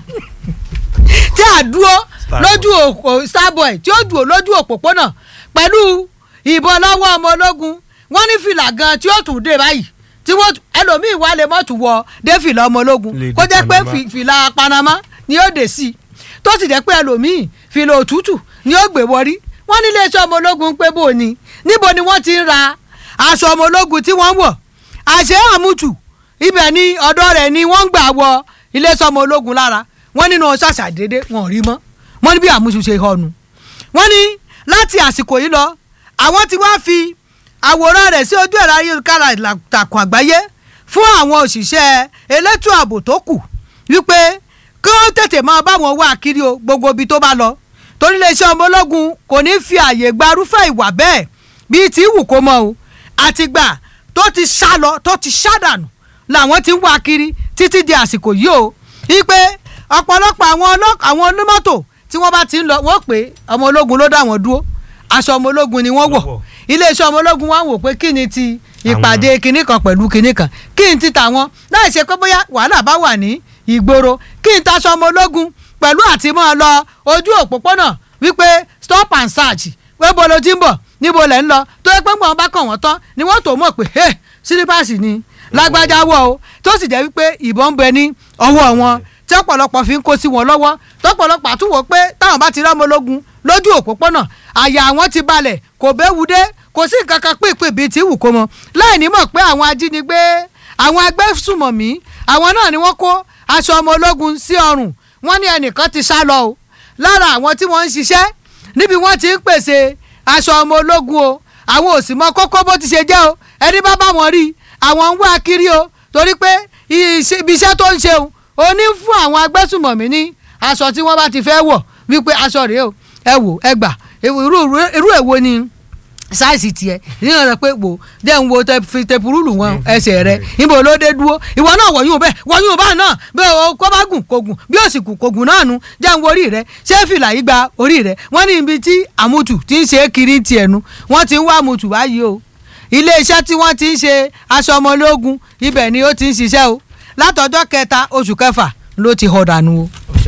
tí a dúró Star lójú òpó starboy tí ó dúró lójú òpópónà pẹ̀lú ìbọn lọ́wọ́ ọmọ ológun wọ́n ní fìlà gan tí ó tún dé báyìí tí wọ́n ẹlòmíì wà lè mọ́tò wọ dé fìlà ọmọ ológun Lè kó dé jẹ́ pé Panama. fi- fìlà panama ni ó dé sí i tó sì jẹ́ pé ẹlòmíì fìlà òtútù ni ó gbé wọrí wọ́n ní iléeṣẹ́ ọmọ ológun pé bò ní níbo ni wọ́n ti ń ra aṣọ ọmọ ológun tí wọ́n ń wọ̀ àṣẹ àmútù ibẹ̀ ni ọ̀dọ́ rẹ̀ ni wọ́n ń gbà wọ iléeṣẹ́ ọmọ ológun lára wọ́n nínú ṣàṣàdédé wọn ò rí mọ́ wọ́n ní bí àmúṣu ṣe họnu wọ́n ní láti àsìkò yìí lọ àwọn tí wọ́n fi àwòrán rẹ̀ sí ojú ẹ̀rọ ayélujára ìtàkùn àgbáyé fún àwọn òṣìṣẹ́ elétò ààbò tó kù wípé kí wọ́n tètè máa bá wọn wá kiri o gbogbo ibi tó bá lọ torí iléeṣẹ́ ọmọ ológun kò ní fi àyè gba irúfẹ́ ìwà bẹ́ẹ̀ bíi tí wù kó mọ o àtìgbà tó ti sá lọ tó ti sá dànù làwọn ti ń wá kiri títí di àsìkò yìí o wípé ọ̀pọ̀lọpọ̀ àwọn ọlọ́- àwọn onímọ́tò tí wọ́n bá ti ń lọ wọ́n pé ọmọ ológun ló dá wọn dúró aṣọ ọmọ ológun ni wọ́n wọ̀ Wọ́n wọ̀. iléeṣẹ́ ọmọ ológun wọn wò pé kí ni ti ìpàdé kinní kan pẹ̀lú kinní kan kí n ti tàwọn láì ṣe pé bóyá wàhálà bá wà ní ìgboro kí n taṣọ ọmọ ológun pẹ̀lú àti mọ́ ọ lọ ojú òpópónà wípé stop and search pé bolo ti ń bọ̀ níbo lẹ̀ ń lọ tó yẹ pé gbọ̀n bá kàn wọ́n tán ni wọ́n tó mọ̀ pé hey sílípàsì ni lágbájá wọ̀ o tó sì jẹ́ wípé ìbọn ń bẹ ní ọwọ́ wọn tí ọ̀pọ̀lọpọ̀ fi ń kó sí wọn lọ́wọ́ tọ́pọ̀lọpọ̀ àtúwò pé táwọn bá ti rọ́mọ ológun lójú òpópónà àyà àwọn ti balẹ̀ kò béwu dé kò sí nǹkan kan pínpín bíi tí wù kó mọ láì ní mọ̀ pé àwọn ajínigbé àwọn agbésùmọ̀mí àwọn náà ni wọ́n kó aṣọ ọmọ ológun sí ọrùn wọ́n ní ẹnìkan ti sá lọ o lára àwọn tí wọ́n ń ṣiṣẹ́ níbi wọ́n ti ń pèsè aṣọ ọmọ ológun o àwọn ò sì mọ kókó bó ti ṣe jẹ́ o ẹni bá bá wọn rí àwọn ń wá kiri o torí pé iṣẹ́- ibi iṣẹ́ tó ń ṣe o ó ní fún àwọn agbésùmọ̀mí ní aṣọ tí wọ́n bá ti fẹ́ wọ̀ wípé aṣọ rèé o ẹ wò ẹ gbà irú irú èwo ni sáìsì tiẹ̀ nínú rẹ pé wò jẹ́ ń wo tẹ- fi tẹpurúlù wọn ẹsẹ̀ rẹ níbo ló dé dúró ìwọ náà wọ̀nyún bẹ́ẹ̀ wọ̀nyún bá náà bẹ́ẹ̀ o kó bá gùn kó gùn bí òsì kù kó gùn náà nu jẹ́ ń wo orí rẹ ṣé fìlà yìí gba orí rẹ wọ́n ní ibi tí àmùtù ti ń ṣe é kiri tiẹ̀ nu wọ́n ti ń wá àmùtù báyìí o iléeṣẹ́ tí wọ́n ti ń ṣe aṣọ ọmọlógún ibẹ̀ ni ó ti ń ṣiṣẹ́ o látọjọ́ kẹta oṣù kẹfà ló ti họ̀ dànù o.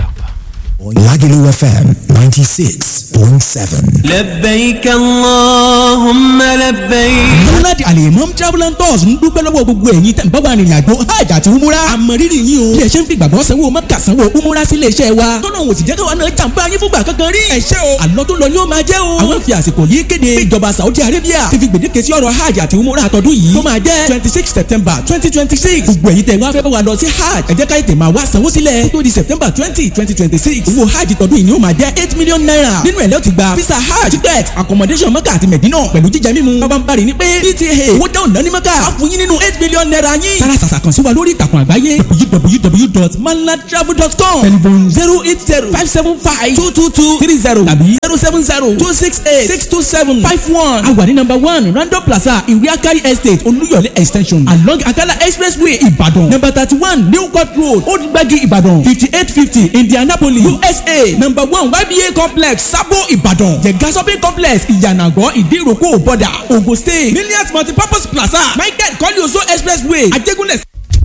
Lagelu FM 96.7. لبيك اللهم لبيك Múnádì Alimam Travel and Tours ń dúpẹ́ lọ́wọ́ gbogbo ẹ̀yin tẹ̀ ń bá wa rìnrìn àjò hajj àti umura. Àmọ̀rírì yín o. Bí ẹ ṣe ń fi gbàgbọ́ sanwó mọ́kà sanwó umura sí ilé-iṣẹ́ wa. Tọ́nà òsì jẹ́ káwa náà jàǹbá yín fúngbà kankan rí. Ẹ ṣé o. Àlọ́ tó lọ ni ó máa jẹ́ o. Àwọn fi àsìkò yìí kéde. Ìjọba Saudi Arabia ti fi gbèdéke sí ọ̀rọ̀ hajj àti umura àtọ́dún yìí. Tó máa jẹ́ twenty six September twenty twenty six. Gbogbo ẹ̀yin tẹ̀ wá fẹ́ bá wa lọ sí hajj. Ẹ jẹ́ ká ètè máa wá sanwó sílẹ̀. Tó di September twenty twenty twenty six. Owó hajj tọdún yìí ni ó máa jẹ́ eight million naira. Nínú ẹ̀ lẹ́ ti gba visa hajj ticket accommodation mọ́kà àti mẹ̀dínà pẹ̀lú jíjẹ mímu. Bàbá ń bari ní pé PTA owó dáhùn náà ní mọ́kà. A fún yín nínú eight million naira yín. Sára sàṣà kan sí wa lórí ìtàkùn àgbáyé www.manlatravel.com telephone zero eight zero five seven five two two two three zero tàbí zero seven zero two six eight six two seven five one. A wà ní number one Random Plaza Ìwé Akari Estate Olúyọ̀lé extension along Akala Expressway Ìbàdàn number thirty one New Court Road Old Gbagi Ìbàdàn fifty eight fifty Indianapolis USA number one YBA complex Sabo Ìbàdàn Jẹ̀gá shopping complex Ìyànàgọ́ Ìdíròkò Bọ̀dà Ogun State Millions Multipurpose Plaza Michael Kọ́líoso Expressway Ajégúnlẹ̀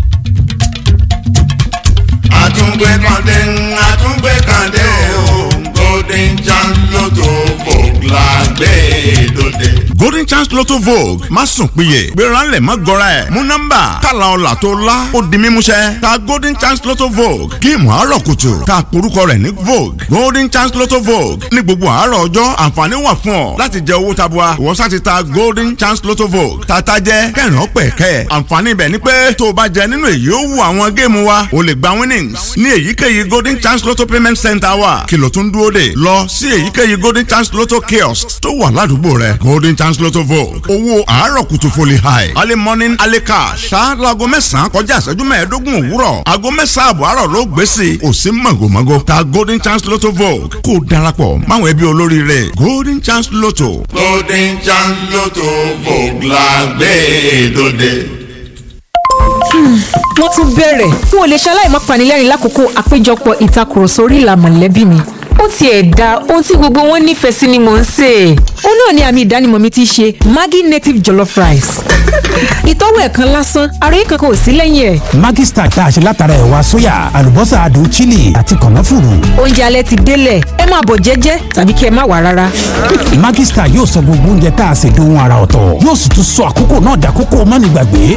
àtúngbé kàndé àtúngbé kàndé o golden chance lotto vogue la gbé dòde. golden chance lotto vogue má sùn péye gbéra ńlẹ̀ má gọra ẹ̀ mú nọ́mbà kàlà ọ̀là tó la ó di mímúṣẹ ta golden chance lotto vogue géèmù àárọ̀ kùtù ta porúkọ rẹ̀ ní vogue golden chance lotto vogue ní gbogbo àárọ̀ ọjọ́ àǹfààní wà fún ọ láti jẹ owó tabua ìwọ sá ti ta golden chance lotto vogue tata jẹ kẹrin ọpẹ kẹ àǹfààní ibẹ̀ ni pé tó o bá jẹ nínú èyí ó wù àwọn géèmù wa o lè gba winnings ní èyíkéyìí golden chance lotto payment center wa kìlọ̀ tún dúró dè lọ sí èyíkéyìí golden chance lotto kiosk tó wà ládùúgbò rẹ golden chance lotto vogue owó àárọ̀ kùtù foli high early morning early cash ṣá laago mẹ́sàn-án kọjá ìṣẹ́jú mẹ́ẹ̀ẹ́dógún òwúrọ̀ aago mẹ́sàn-án àbọ̀ àárọ̀ ló gbé sí i kò sí mọ̀gòmọ́gò ta golden chance lotto vogue kó o darapọ̀ máwọn ẹbí olóríire golden chance lotto. golden chance lotto vogue la gbé dòde. wọ́n tún bẹ̀rẹ̀ n ò lè ṣaláì má panilẹ́rìn lákòókò àpéjọpọ̀ ìtakùrọ̀sọ orí ìlà mọ̀lẹ́bí mi ó tiẹ̀ da ohun tí gbogbo wọn nífẹ̀ẹ́ sí ni mò ń sè é. ó náà ni àmì ìdánimọ̀ mi ti ṣe Maggi native jollof rice. ìtọ́wò ẹ̀kan lásán àròyé kankan ò sí lẹ́yìn ẹ̀. Maggi Star tá a ṣe látara ẹ̀wà sóyà àlùbọ́sà adùn chili àti kànáfùrù. oúnjẹ alẹ́ ti délẹ̀ ẹ máa bọ̀ jẹ́jẹ́ tàbí kí ẹ má wá rárá. Maggi Star yóò sọ gbogbo oúnjẹ tá a ṣe dohun ara ọ̀tọ̀ yóò sì tún sọ àkókò náà dàkókò mánigbàgbé.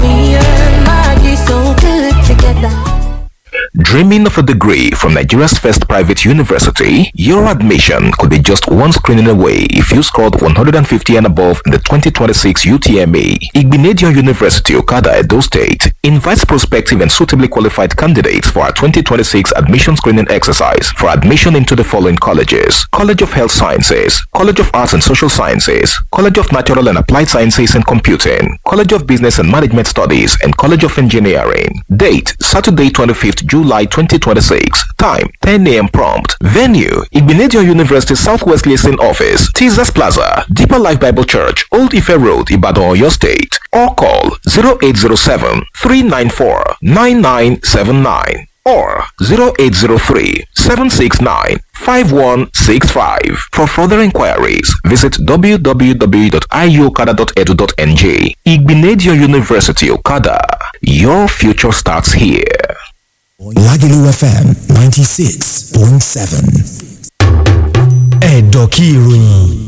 Dreaming of a degree from Nigeria's first private university? Your admission could be just one screening away if you scored 150 and above in the 2026 UTME. Igbinedion University, Okada, Edo State invites prospective and suitably qualified candidates for our 2026 admission screening exercise for admission into the following colleges: College of Health Sciences, College of Arts and Social Sciences, College of Natural and Applied Sciences and Computing, College of Business and Management Studies, and College of Engineering. Date Saturday, 25th July 2026. Time 10 a.m. prompt. Venue Igbenedion University Southwest Liaison Office, Teasers Plaza, Deeper Life Bible Church, Old Ife Road, Ibadan, Oyo State. Or call 0807 394 9979 or 0803 769 5165. For further inquiries, visit www.iuokada.edu.ng. Igbenedion University Okada. Your future starts here. Lagelu FM 96.7. Ẹ̀dọ̀ kí ìròyìn.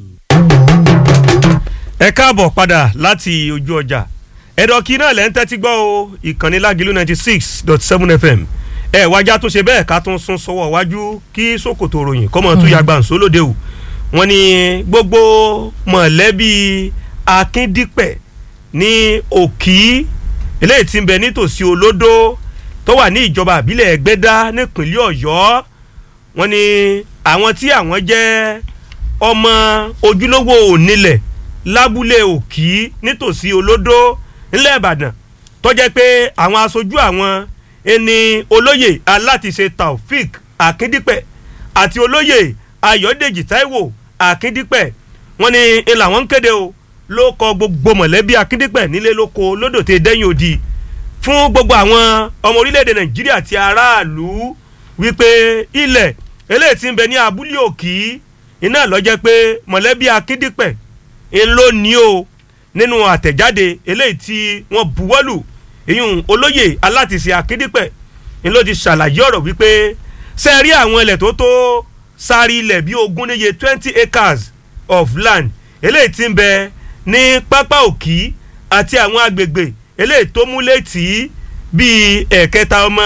ẹ káàbọ̀ padà láti ojú ọjà ẹ̀dọ̀kì náà lẹ́ ń tẹ́tí gbọ́ o ìkànnì lágìlú ninety six dot seven fm ẹ wájà tó ṣe bẹ́ẹ̀ ká tún sún sọ́wọ́ wájú kí sókòtò ròyìn kọ́mọ tún ya gbàǹsó lóde o wọ́n ní gbogbo mọ̀lẹ́bí akíndípẹ̀ ní òkì eléyìí tí ń bẹ nítòsí olódó tó wà ní ìjọba àbílẹ̀ ẹgbẹ́dá nípínlẹ̀ ọ̀yọ́ wọ́n ní àwọn tí àwọn jẹ́ ọmọ ojúlówó onílẹ̀ lábúlé òkì nítòsí olódó ńlẹ̀ ìbàdàn tó jẹ́ pé àwọn aṣojú àwọn ẹni olóyè alátiṣe taofik akíndípẹ̀ àti olóyè ayọ̀dèjì taiwo akíndípẹ̀ wọ́n ní ń làwọn ń kéde o ló kọ gbogbo mọ̀lẹ́bí akíndípẹ̀ nílé lóko lódò tẹ dẹ́yìn odi fún gbogbo àwọn ọmọ orílẹ̀-èdè nàìjíríà àti aráàlú wípé ilẹ̀ eléyìí tí ń bẹ ní abúlé òkì iná ló jẹ́ pé mọ̀lẹ́bí akíndípẹ̀ ń ló ní o nínú àtẹ̀jáde eléyìí tí wọ́n buwọ́lù ìyún olóyè alátiṣe akíndípẹ̀ ń ló ti ṣàlàyé ọ̀rọ̀ wípé ṣe rí àwọn ilẹ̀ tó tó sáré ilẹ̀ bíi ogún níye twenty acres of land eléyìí tí ń bẹ ní pápá òkì àti àwọn agbègbè eléyìí tó mú létí bíi ẹ̀kẹta ọmọ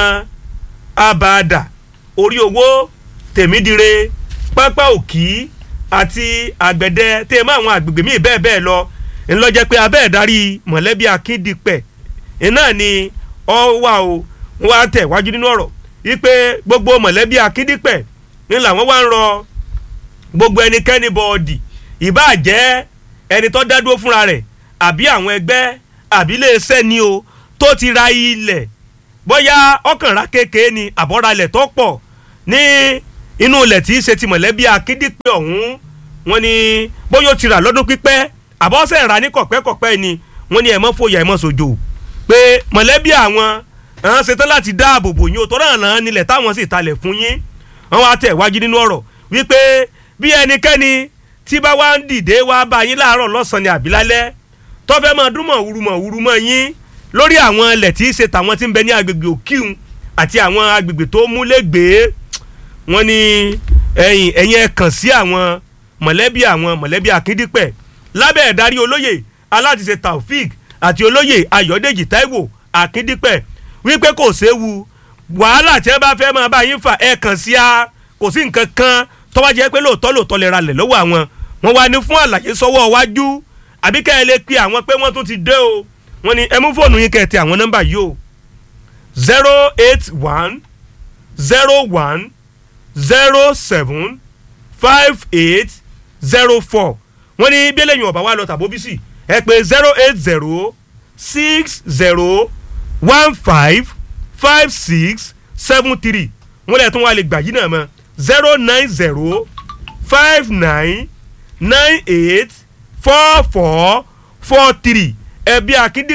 abàdà orí owó tèmídire pápá òkì àti àgbẹ̀dẹ tẹ́ mọ́ àwọn àgbègbè míì bẹ́ẹ̀ bẹ́ẹ̀ lọ ńlọ́jẹ́ pé abẹ́ ìdarí mọ̀lẹ́bí akíndípẹ̀ iná ni ọ wà o wọ́n á tẹ̀ wájú nínú ọ̀rọ̀ wípé gbogbo mọ̀lẹ́bí akíndípẹ̀ ń làwọn wá ń rọ gbogbo ẹnikẹ́ni bọ́ọ̀dì ìbáà jẹ́ ẹni tó dá dúró fúnra rẹ̀ àbí àwọn ẹgbẹ́ àbí iléeṣẹ́ ni o tó ti ra ilẹ̀ bóyá ọkànrà kékeré ni àbọ̀ra ilẹ̀ tó pọ̀ ní inú ilẹ̀ tí í ṣe ti mọ̀lẹ́bí akíndípẹ̀ ọ̀hún wọ́n ní bóyá ó ti rà lọ́dún pípẹ́ àbọ̀sẹ̀ rà ní kọ̀pẹ́kọ̀pẹ́ ni wọ́n ní ẹ̀ mọ́ fòyà ẹ̀ mọ́ sojo pé mọ̀lẹ́bí àwọn àwọn ṣetán láti dáàbò bò yín o tó ràn án nílẹ̀ táwọn sì talẹ̀ fún yín wọ́n wá tẹ̀ wájú nínú ọ̀rọ̀ wípé bí ẹnikẹ́ni tí bá wá ń dìde wá bá yín láàárọ̀ lọ́sàn-án ni àbí lálẹ́ tó fẹ́ máa dúnmọ̀ wúrumọ̀ wúrumọ̀ yín lórí àwọn ilẹ̀ tí í ṣe tàwọn tí ń bẹ ní agbègbè òkìhun àti àwọn agbègbè tó múlẹ̀gbẹ́ wọ́n ní ẹ̀yìn ẹ̀yìn ẹ̀ kàn sí àwọn mọ̀lẹ́bí àwọn mọ̀lẹ́bí akíndípẹ̀ lábẹ́ ẹ̀darí olóyè aláàtìṣe taofik àti olóyè ayọ̀dèjì taiwo akíndípẹ̀ wípé kò séwu wàhálà tí ẹ bá fẹ́ máa bá yín fà ẹ kàn sí a kò sí nǹkan kan tọ́wọ́ jẹ́ pé lóòótọ́ lóòótọ́ lè ralẹ̀ lọ́wọ́ àwọn wọn wá ní fún àlàyé sọ́wọ́ wájú àbí kẹ́ ẹ lè pe àwọn pé wọ́n tún ti dé o wọ́n ní ẹ mú fóònù yín kẹ́ ẹ tẹ àwọn nọ́mbà yìí o zero eight one zero one zero seven five eight zero four wọ́n ní bí eléyìí ọ̀bá wa lọ tàbó bí sì ẹ pé zero eight zero six zero one five five six seven three wọ́n lè tún wá lè gbà yìí náà mọ́ zero nine zero five nine nine eight four four four three ẹbí akíndípẹ̀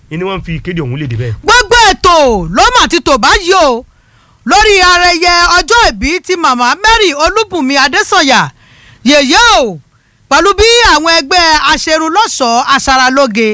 ni wọ́n fi ìkéde ọ̀hún léde bẹ́ẹ̀. gbogbo ètò ló mà ti tò báyìí o lórí ayẹyẹ ọjọ́ ìbí ti màmá Mary Olúbùnmi Adésànyà yèyé o pẹ̀lú bí àwọn ẹgbẹ́ aṣerunlọ́ṣọ̀ọ́ aṣaralóge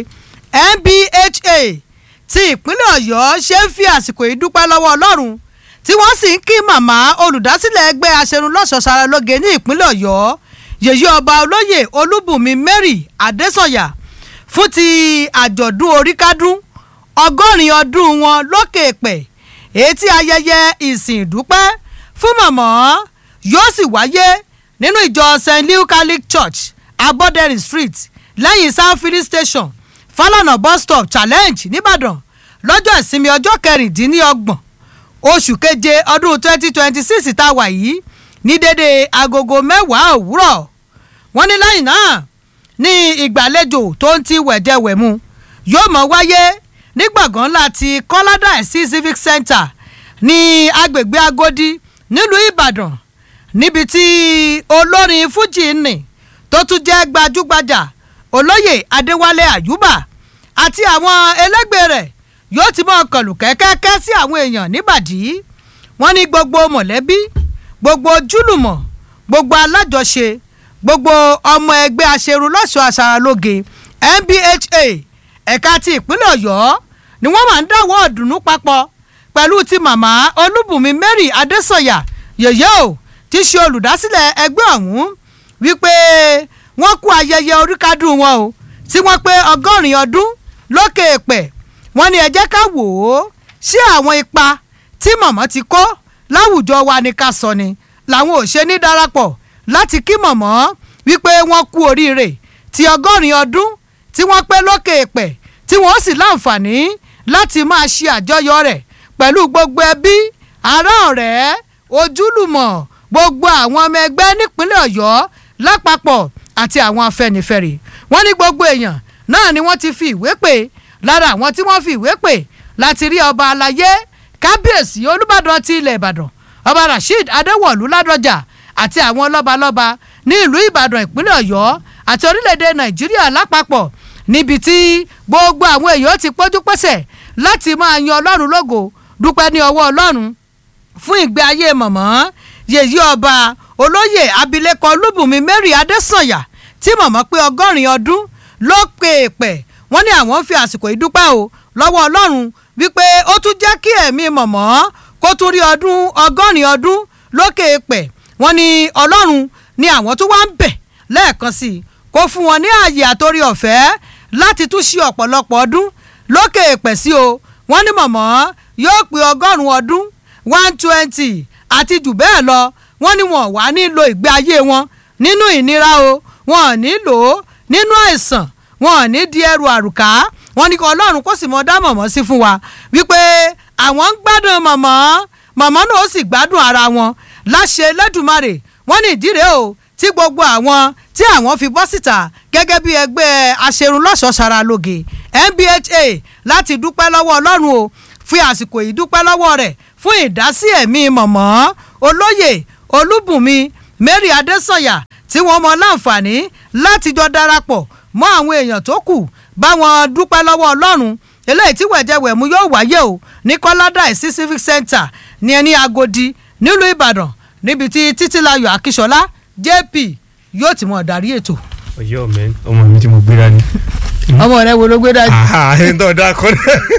NBHA ti ìpínlẹ̀ Ọ̀yọ́ ṣe ń fi àsìkò yìí dúpẹ́ lọ́wọ́ Ọlọ́run tí wọ́n sì ń kí màmá olùdásílẹ̀ ẹgbẹ́ aṣerunlọ́ṣọ̀ọ́ aṣaralóge ní ìpínlẹ̀ Ọ̀yọ́ yèyé ọba olóyè Olúbùnmi Mary Adésànyà fún ti àjọ̀dún oríkádún ọgọ́rin ọdún wọn lókè pẹ̀ èyí tí ayẹyẹ ìsìn ìdúpẹ́ fún màmá yóò sì wáyé nínú ìjọ st louis catholic church aboderin street lẹ́yìn south filling station falana bus stop challenge nìbàdàn lọ́jọ́ ìsinmi ọjọ́ kẹrìndínlọ́gbọ̀n oṣù keje ọdún twenty twenty six tá a wà yìí ní dédé agogo mẹ́wàá òwúrọ̀ wọ́n ní lẹ́yìn náà ní ìgbàlejò tó ń ti wẹ̀jẹ̀wẹ̀mu yóò mọ̀ wáyé ní gbọ̀ngàn ńlá ti kọ́ládà sí civic center ní agbègbè agodi nílùú ìbàdàn níbi tí olórin fújì nì tó tún jẹ́ gbajúgbajà olóyè adéwálé àyùbá àti àwọn ẹlẹ́gbẹ́ rẹ̀ yóò ti mọ̀ kọlù kẹ́kẹ́kẹ́ sí àwọn èèyàn níbàdí wọ́n ní gbogbo mọ̀lẹ́bí gbogbo ojúlùmọ̀ gbogbo alájọṣe gbogbo ọmọ ẹgbẹ́ aṣerunlọ́ṣọ́ aṣaralóge NBHA ẹ̀ka ti ìpínlẹ̀ ọ̀yọ́ ni wọ́n máa ń dáwọ́ ọ̀dùnnú papọ̀ pẹ̀lú ti màmá olúbùnmi mary adésọ̀yà yèyé o tí í ṣe olùdásílẹ̀ ẹgbẹ́ ọ̀hún wípé wọ́n kú ayẹyẹ oríkádùn wọn o tí wọ́n pé ọgọ́rin ọdún lókè èpẹ̀ wọ́n ní ẹ jẹ́ ká wò ó sí àwọn ipa tí màmá ti kó láwùjọ wa ní ká sọ ni làwọn ò ṣe ní darapọ̀ láti kí màmá wípé wọ́n kú oríire ti ọgọ́rin ọdún tí wọ́n pé lókè èpẹ̀ tí wọ́n sì láǹfààní láti máa ṣe àjọyọ̀ rẹ̀ pẹ̀lú gbogbo ẹbí ará ọ̀rẹ́ ojúlùmọ̀ gbogbo àwọn ọmọ ẹgbẹ́ nípínlẹ̀ ọ̀yọ́ lápapọ̀ àti àwọn afẹnifẹre wọ́n ní gbogbo èèyàn náà ni wọ́n ti fi ìwé pè lára àwọn tí wọ́n fi ìwé pè láti rí ọba alayé kábíyèsí olùbàdàn ti ilẹ̀ ìbàdàn ọba rasheed adéwọ̀lú ládọjà àti àwọn lọ́balọ́ba ní ìlú ìbàdàn ìpínlẹ̀ ọ̀yọ́ àti orílẹ̀-èdè nàìjíríà lápapọ̀ níbi tí gbogbo àwọn èèyàn ti pójú pẹ́sẹ̀ láti máa yan ọlọ́run lógo dúpẹ́ ní ọwọ́ ọlọ́run fún ìgbé ayé mọ̀mọ́ yèyí ọba olóyè abilékọ olúbùnmi mary adésànyà tí mọ̀mọ́ pé ọgọ́rin ọdún ló pè é pẹ̀ wọ́n ní àwọn fi àsìkò ìdúpẹ́ o lọ́wọ́ ọlọ́run wípé ó tún jẹ́ kí ẹ̀mí mọ̀mọ́ kó tún rí ọdún ọgọ́rin ọdún lókè pẹ̀ wọ́n ní ọlọ́run ni àwọn tó wá ń bẹ̀ lẹ́ẹ̀kan sí i kó fún wọn ní ààyè àtòrí ọ̀fẹ́ láti tún ṣe ọ̀pọ̀lọpọ̀ ọdún lókè pẹ̀ sí o wọ́n ní mọ̀mọ́ yóò pé ọgọ́rùn-ún ọdún one twenty àti jù bẹ́ẹ̀ lọ wọ́n ní wọn wà nílò ìgbé ayé wọn nínú ìnira o wọn ò ní lò ó nínú àìsàn wọn ò ní di ẹrù àrùká wọn ní kí ọlọ́run kó sì mọ dá mọ̀mọ́ sí fún wa wípé àwọn ń gbádùn mọ̀mọ́ mọ̀mọ́ náà ó sì gbádùn ara wọn láṣẹ lẹ́dùnmarè wọ́n ní ìdíre o tí gbogbo àwọn tí àwọn fi bọ́ síta gẹ́gẹ́ bí ẹgbẹ́ aṣerunlọ́ṣọ̀ọ́ ṣaralóge NBHA láti dúpẹ́ lọ́wọ́ ọlọ́run o fi àsìkò yìí dúpẹ́ lọ́wọ́ rẹ̀ fún ìdásí ẹ̀mí mọ̀mọ́ olóyè olúbùnmi mary adésànyà tí wọ́n mọ láǹfààní láti jọ darapọ̀ mọ́ àwọn èèyàn tó kù bá wọn dúpẹ́ lọ́wọ́ ọlọ́run eléyìí tí wẹ̀jẹ̀wẹ̀mú yóò wáyé o ní kọ́ládà sí civic center ní ẹni agodi nílùú ìbàdàn níbi tí títílayọ̀ akíṣọlá jp yóò ti mọ̀ darí ètò. ọyọ mẹ ọmọ mi tí mo gbéra ni. ọmọ rẹ wo ló gbé dání. ẹni tó dáa kọ́